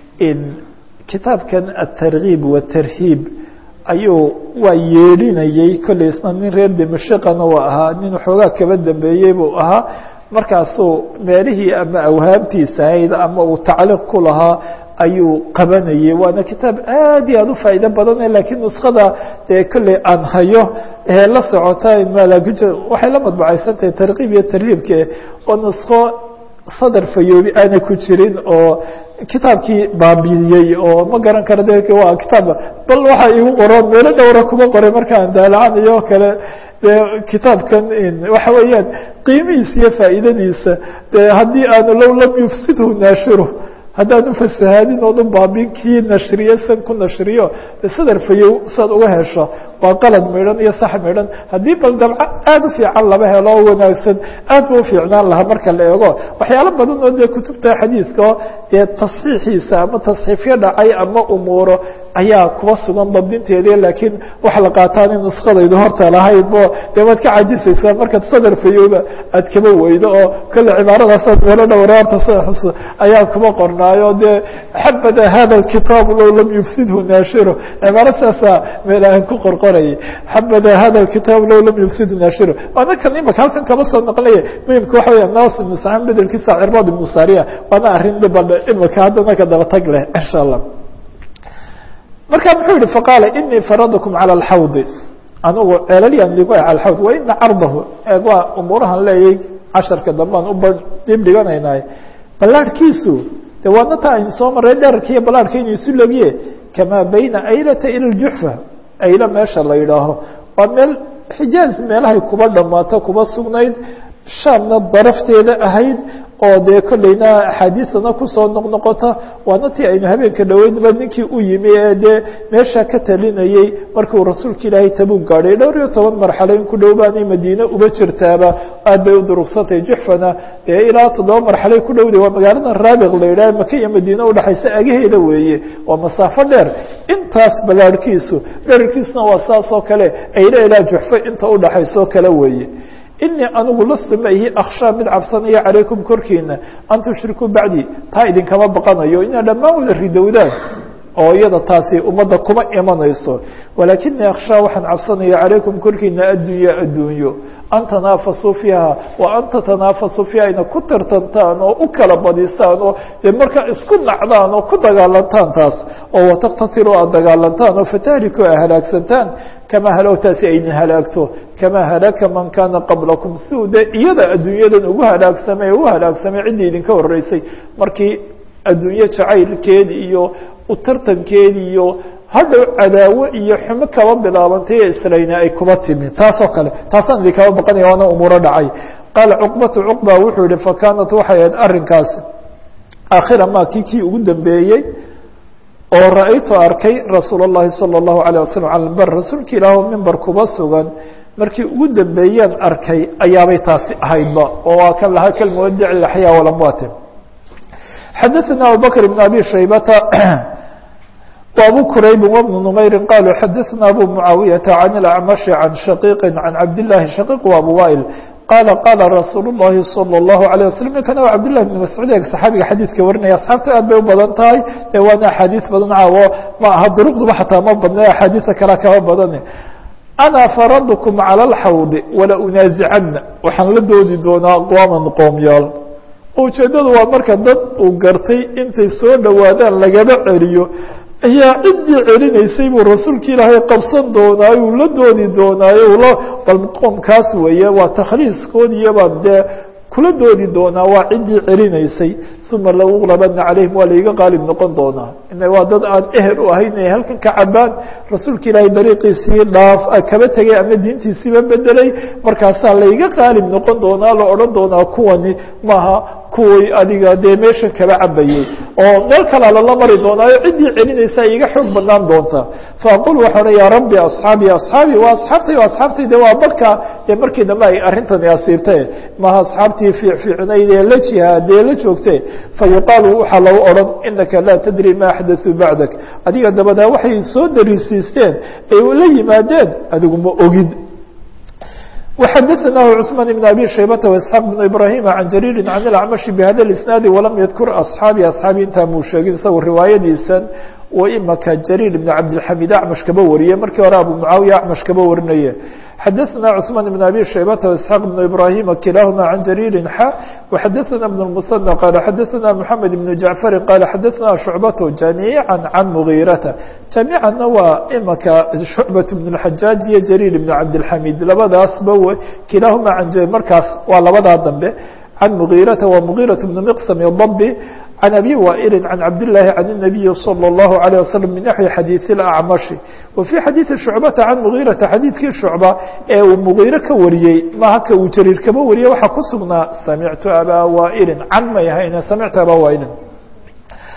kitaabkan atargiib watarhiib ayuu waa yeedhinayey kolley isna nin reer dimashaqana waa ahaa nin waxoogaa kaba dambeeyey buu ahaa markaasuu meelihii ama awhaamtiisa ahayd ama uu tacliiq ku lahaa ayuu qabanayey waana kitaab aad iyo aad u faa'iido badane lakiin nuskada dee kolley aan hayo ee la socota waxay la madbacaysantahay tarkiib iyo tarhiibke oo nusko sadar fayoobi aana ku jirin oo kitaabkii baabiyey oo ma garan karo de waa kitaab bal waxa igu qoran meelo dhowra kuma qoray markaan daalacanayo o kale de kitaabkan waxa weeyaan qiimihiisa iyo faa'iidadiisa de haddii aanu low lam yufsidhu naashiru haddaanu fasahaadin oonu baabin kii nashriye san ku nashriyo de sadar fayow saad uga hesho waa qalad midhan iyo sax midhan haddii bal dabco aada u fiican laba helo oo wanaagsan aad ba ufiicnaan lahaa marka la eego waxyaalo badan oo dee kutubta xadiidka oo dee tasxiixiisa ama tasxiifyo dhacay ama umuuro ayaa kuba sugan dabdinteedi laakiin waxa la qaataan in nuskadaydu horta lahayd bo dee waad ka cajisaysaa markaad sadar fayooba aad kaba weydo oo kolle cibaaradaasad meelo dhowra horta s ayaa kuba qornaayo dee xabada hada kitaab low lam yufsidhu naashiro cibaaro saasaa meelahan ku qorqorayay xabada hada kitaab low lam yufsidhu naashiro waana kan imaka halkan kaba soo naqlaya muhimka waxa weya nas ibnu sacaan bedelkiisa cirbaad ibnu sariya waana arrin dhibal imaka haddana ka daba tag leh insha allah marka muxuu yihi faqaala inii faradkum calى اlxawdi anugu ceelalyan digo cala xawd wa ina cardahu eeg waa umuurahan leeyay casharka dambaan u dib dhiganaynaay ballaarhkiisu de waadna taa aynu soo maray dherarka iyo ballaarhka inuu isu legiye kamaa bayna aylata ila ljuxfa ayla meesha la yidhaaho waa meel xijaaz meelahay kuba dhamaato kuba sugnayd shaamna darafteeda ahayd oo dee kolleyna axaadiisana kusoo noqnoqota waana tii aynu habeenka dhoweydba ninkii u yimi ee dee meesha ka talinayey markuu rasuulka ilaahay tabuug gaadhay dhowr iyo toban marxalo in ku dhow baanay madiine uba jirtaaba aad bay u durugsantahay juxfana dee ilaa toddoba marxalay ku dhowday waa magaalada raabiq la yidhaha maka iyo madiine udhexaysa agaheeda weeye waa masaafo dheer intaas ballaarhkiisu dherarkiisuna waa saas oo kale ayla ilaa juxfo inta udhexaysoo kale weeye inii anigu lastu ma ihi akhshaa mid cabsanaya calaykum korkiina an tushrikuu bacdii taa idinkama baqanayo inaa dhammaan wada ridowdaan oo iyada taasi ummadda kuma imanayso walaakinii akhshaa waxaan cabsanaya calaykum korkiina addunya adduunyo an tanaafasuu fiiha wa an tatanaafasuu fiiha ina ku tartantaan oo u kala badisaan oo dee markaa isku nacdaan oo ku dagaalantaan taas oo wataktatiluu aad dagaalantaan oo fatahliku a halaagsantaan kamaa halowtaasi ayna halaagto kamaa halaka man kaana qablakum si uu dee iyada adduunyadan ugu halaagsamay ugu halaagsamay ciddii idinka horeysay markii adduunye jacaylkeedi iyo utartankeedi iyo hadhow cadaawo iyo xumo kaba bilaabantay ee islayna ay kuba timi taasoo kale taasaan idinkaba baqanaya waana umuuro dhacay qaala cuqbatu cuqba wuxuu yihi fakaanat waxay ahayd arrinkaasi aakhira ma kii kii ugu dambeeyey oo ra-aytu arkay rasuul اllahi salى الlahu عalيه waslm cala mimber rasuulka ilaah mimber kuba sugan markii ugu dambeeyeen arkay ayaabay taasi ahaydba oo waa kan lahaa kalmuwadic axyaa walamwaati xadaثna abubakr بn abi shaybata وabو كرayb وبن نmayri qalوا xadaثna abu mعaawiyaةa عan الأcmaشhi عan shaقيqi عan cabdالlahi shaقيq و abu waئl qala qala rasuul الlahi salى الlahu عalيه waslم ninkana waa cabdالlahi بn mascuud ee saxaabiga xadiidka warinaya asxaabta aad bay u badan tahay de waana axaadiiث badan caawo ma aha duruqduba xataa ma badna axaadiiثa kala kaba badan ana faradkm calى الxawd wala unaazicana waxaan la doodi doonaa aqwaaman qoomyaal ujeedadu waa marka dad uu gartay intay soo dhowaadaan lagaba celiyo ayaa ciddii celinaysay buu rasuulka ilaahay qabsan doonaayo uu la doodi doonaayo ula bal qoomkaas weeye waa takhliiskoodiyabaa dee kula doodi doonaa waa ciddii celinaysay uma lauqlabana calayhim waa laiga qaalib noqon doonaa ina waa dad aan ehel u ahayn inay halkan ka cabaan rasuulka ilaahay dariiqiisii dhaaf kaba tegay ama diintiisiiba bedelay markaasaa laiga qaalib noqon doonaa la odhan doonaa kuwani maaha kuwii adiga dee meeshan kaba cabayey oo meel kalaa lala mari doonaayo ciddii celinaysa iga xoog badnaan doonta faaqul waxaa odhan yaa rabbi asxaabi asxaabi waa asxaabtay o asxaabtay de waa badka dee markii dambe ay arrintani asiibtee maaha asxaabtii fiicfiicnayd ee la jihaadee la joogte fayuqaalu waxaa lagu odhan inaka laa tadri ma axdaثuu bacdak adiga dabadaa waxay soo darisiisteen ay la yimaadeen adigu ma ogid وxadثnah cثman بن abي shaybة واسحاq بن ibrahim عan jarيiri عan الأcmaشhi bhada الاسناadi وlam ydkur aصxaabi aصxaabi intaa muu sheegin isago riwaayadiisan oo imaka jariir بn cabdالxamid acmash kaba wariye markii hore abu mucaawiya acmash kaba warinaye xadaثna cثman بn abi shaybata واسحاq بn ibrahima kilahuma عan jariiri xa وxadaثna بn الmuصنى qala xadaثna mحamed بn jaعfari qala xadaثna shucbaة jamiiعa can mغirata jamiicana waa imaka shucbaة بn الxajaaج iyo jariir بn cabdالxamid labadaasba kilahuma markaas waa labadaa dambe can mغirata wa mغiraة بn mqsm dabi عن أbي wائل عن cabd اللahi عن النبي صلى الله عليه وسلم من نحوi xadيiث الأعمشhi وفي xadيiثi شhuعبةa عن مغيرةa xadيiثkii شhuعبة ee uu مغيرة ka wariyey maha ka uu jrيir kaba wariyey waxaa ku sugnaa samعtu abا wائل can may ahayne samعtu abا wائل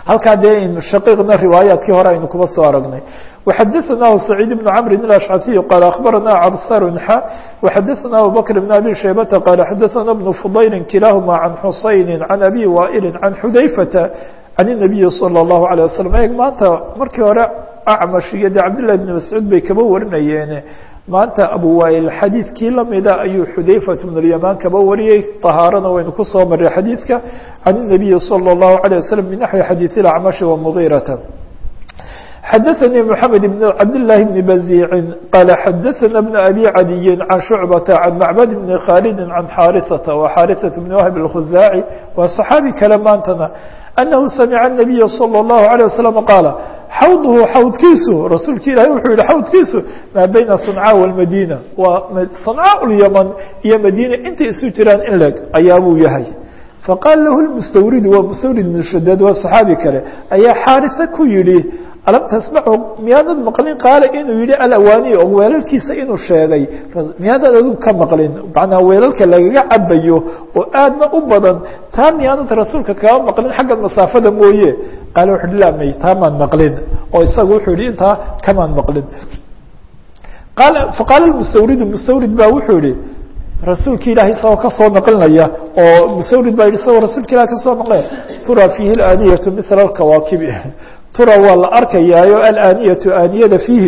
halkaa dee shaqiiqna riwaayaadkii hore aynu kuba soo aragnay وxadثnah سacيid بن cمr الأشcثي qال أخبرna cbثr xا وxadثna abu bكر بن أbي شhaybةa qال xadثna بن فضyل kilahma عن xusayn عن أbي wائل عن xudayفة عن النبي صلى الله عليه وسلم e maanta markii hore acmash iyo de cabdاللahi بن mascuud bay kaba warinayeene maanta abu wائل xadiidkii lamida ayuu xudayفة بن اليمان kaba wariyey طahaarana waynu kusoo maray xadiidka عن النبي صلى الله عليه وسلم بنحوi xadيiث الأcmaشh ومغيرة xdثnي محمد بن عبد الله بن بزيع qال xdثna بن أbي عadي عن شعبة عن معبد بن khالد عن xاrثة وxاrثة بن وهب الkhزاعي waa صحاaبي kale maantana أنه سمع النبي صلى الله عليه وسلم qاaل xawdhu xawdkiisu rasuulka ilahi wuxuu yihi xawdkiisu maa bayna صنcاء والmadينة waa صنcاء اليمن iyo madينة intay isu jiraan in leg ayaabuu yahay faqاal lahu المstwrid waa mstwrid بن shadاd waa صحaabi kale ayaa xاarثة ku yihi alam tasmacu miyaadad maqlin qaala inuu yihi alawaaniy og weelalkiisa inuu sheegay miyaadad adigu ka maqlin macnaa weelalka lagaga cabayo oo aadna u badan taa miyaadad rasuulka kaga maqlin xagga masaafada mooye qaala wuxu uhi lamay taamaan maqlin oo isagu wuxuu yihi intaa kamaan maqlin qaala faqaala mustawridu mustawrid baa wuxuu yihi rasuulka ilahi isagoo kasoo naqlinaya oo mustawrid baa yihi isagoo rasuulka ilahi kasoo naqlinaya tura fiihi اlaaniyatu mila alkawaakibi tura waa la arkayaayo alaniyatu aaniyada fiihi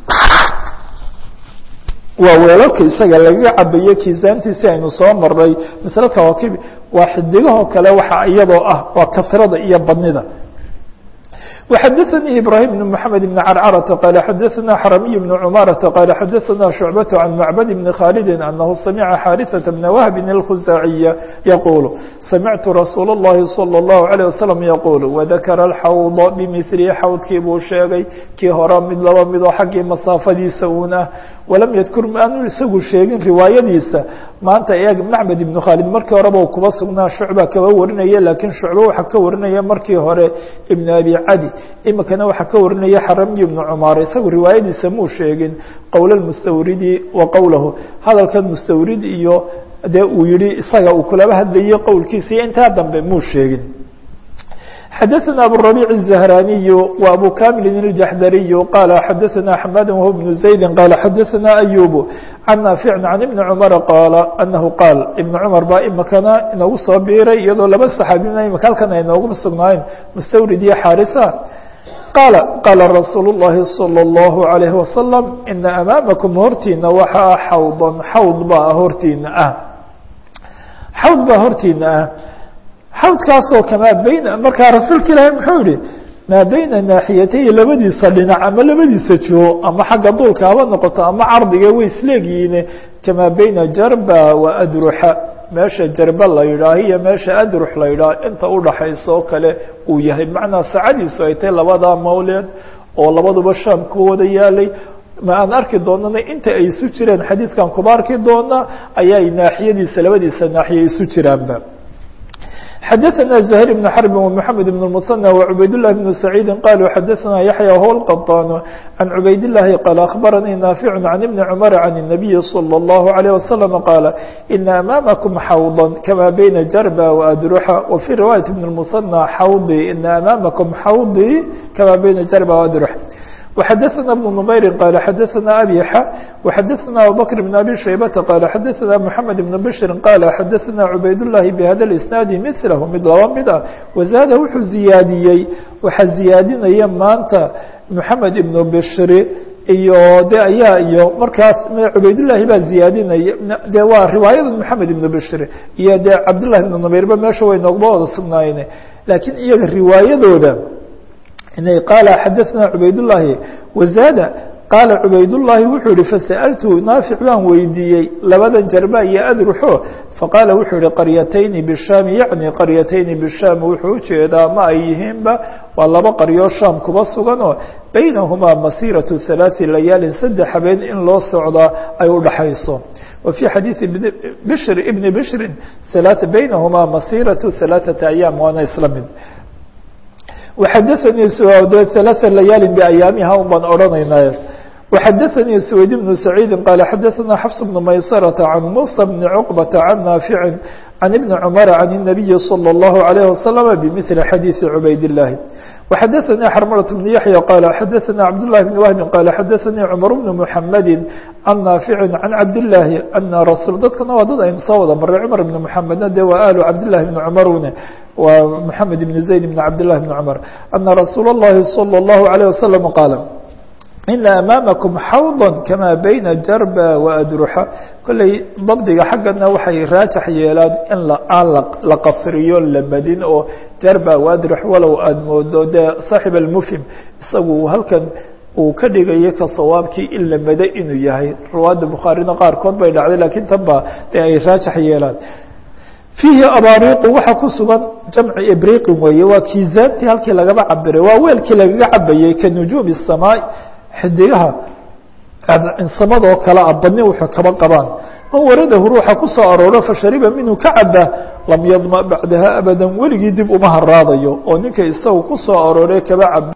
waa weelalka isaga lagaga cabayo kiisaantiisi aynu soo maray misle kawaakibi waa xidigahoo kale waxa iyadoo ah waa kasrada iyo badnida وxadثnي إبراهيم بن محمد بن عرcرة قال xadثna xرمي بن عمارة قال xadثna شعبة عن معبد بن khالد أنه سمع xاrثة بن وهب الخزاعية يقول سمعت رsuuل اللhi صلى الله عليه وسلم يقول وذkر الxوض بمثل xawdkii buu sheegay kii hore mid laba midoo xaggii masaafadiisa un ah walam ydkur aanu isagu sheegin riwaayadiisa maanta eeg macbed ibnu khaalid markii horeba u kuba sugnaa shucba kaba warinaya laakiin shucba waxaa ka warinaya markii hore ibnu abi cadi imikana waxaa ka warinaya xaramiy ibnu cumaar isagu riwaayadiisa muu sheegin qowl mustawridi wa qowlahu hadalkan mustawrid iyo dee uu yihi isaga uu kulaba hadlayay qowlkiisa iyo intaa dambe muu sheegin xdثna abالربيع الزهراني وأbو كامل الجحdري قال xdثna حماد وهو بن زيد قال xdثna أيوب عن نافع عن بن عمر قال أنه قال بن عمر baa imikana inoogu soo biiray iyadoo laba صxaabina imika halkan ay nooguma sugnaayeen mstwrid iyo xاarثة qال qاla رasuuل اللhi صلى الله عليه وسلم إنa أmاamكم hortiina waxa ah xawضا xawd baa hortiina ah xawd baa hortiina ah xawdkaasoo kamaa bayna markaa rasuulka ilaahi muxuu yihi maa bayna naaxiyatay labadiisa dhinac ama labadiisa joo ama xagga duulka haba noqoto ama cardiga way isleegyihiine kamaa bayna jarba wa adruxa meesha jarba la yidhaah iyo meesha adrux la yidhaah inta udhaxaysa oo kale uu yahay macnaa saacadiisu ay tahay labadaa mawleed oo labaduba shaam ku wada yaalay ma aan arki doonana inta ay isu jireen xadiidkan kuba arki doonaa ayay naaxiyadiisa labadiisa naaxiya isu jiraanba xdثna زهير بن حرب ومحمد بن المثنى وعبayd الله بن سعيد قالوا xdثna يحيى هو القطان عن عبayd اللhi قال أخبرني نافع عن بن عمر عن النبي صلى الله عليه وسلم قال إن أمامكم حوضا كما بين جربا وأdرحa وفي رواية بن المثنى حوضي إن أمامكم حوضي كما بين جربا وأdرح وxdثna بن نمyر qال xdثna أbي ح وxdثna abوبكر بن أbي شhيبة qال xdثna محمد بن بشر qال xdثna عubayd اللhi بhda الإسناaد مثله mid laba mid ah وزاad wuxuu ziyaadiyey waxaa ziyaadinaya maanta محamed بن بشhr iyo de ayaa iyo markaas cubaydالlahi baa ziyaadinaya de waa riwaayada محamed بن بشhr iyo de cabdاللahi بن نمyرba meesha way noogba wada sugnaayeen lakiin iyaga riwaayadooda qال xdثna عubayd اللhi وزاad qاala عubayd اللhi wuxuu yihi faسألtu naafic baan weydiiyey labadan jarba iyo adruxo faqاala wuxuu yihi qaryatayni bالsham yaعnي qaryatayni bالsham wuxuu ujeedaa ma ay yihiinba waa laba qaryo sham kuba suganoo baynahumaa masيraة ثaلaaثi layaalin saddex habeen in loo socdaa ay udhaxayso وفي xadيiثi bشhr بn bشhri baynahumaa masيraة ثaلaaثaةa أyاam waana isla mid وxadثnii de ثaلaثa layaalin بأyaamiha un baan odhanaynay وxadثnي سويد بن سعيد qال xadثna xفص بن مyسرة عن موسى بن عقبة عن نافع عن بن عمر عن النبي صلى الله عليه وسلم بمثل xadيiث عbayd اللahi وxadثnي xرملة بن يحيى qال xadثna cبدالله بن وهب qال xadثnي cمر بن محمد عن نافع عن cabداللahi أنa رsuل dadkana waa dad aynu soo wada maray cمر بن محمedna de waa آل cabداللahi بن cمrune waa محamed بن زaيد بن cabداللahi بن cمر أنa رsuuل اللhi صلى الله عليه وسلم qاaل ina amaamakum xawda kamaa bayna jarba waadruxa kolley dabdiga xaggana waxay raajax yeelaan in aan la qasriyo la madin oo jarba waadrux walow aada moodo dee saaxib almufhim isagu halkan uu ka dhigayo ka sawaabkii in la mado inuu yahay riwaayadda bukhaarina qaarkood bay dhacday lakiin tan ba dee ay raajax yeelaan fiihi abaariiqu waxaa ku sugan jamci ibriqin weeye waa kiisaantii halkii lagaba cabiray waa weelkii lagaga cabayey ka nujuumi الsamaai xidigaha samadoo kale a badni wuxuu kaba qabaan man waradahu ruuxa ku soo arooro fashariba minhu ka caba lam yadma bacdaha abada weligii dib uma haraadayo oo ninka isaga ku soo aroore kaba cab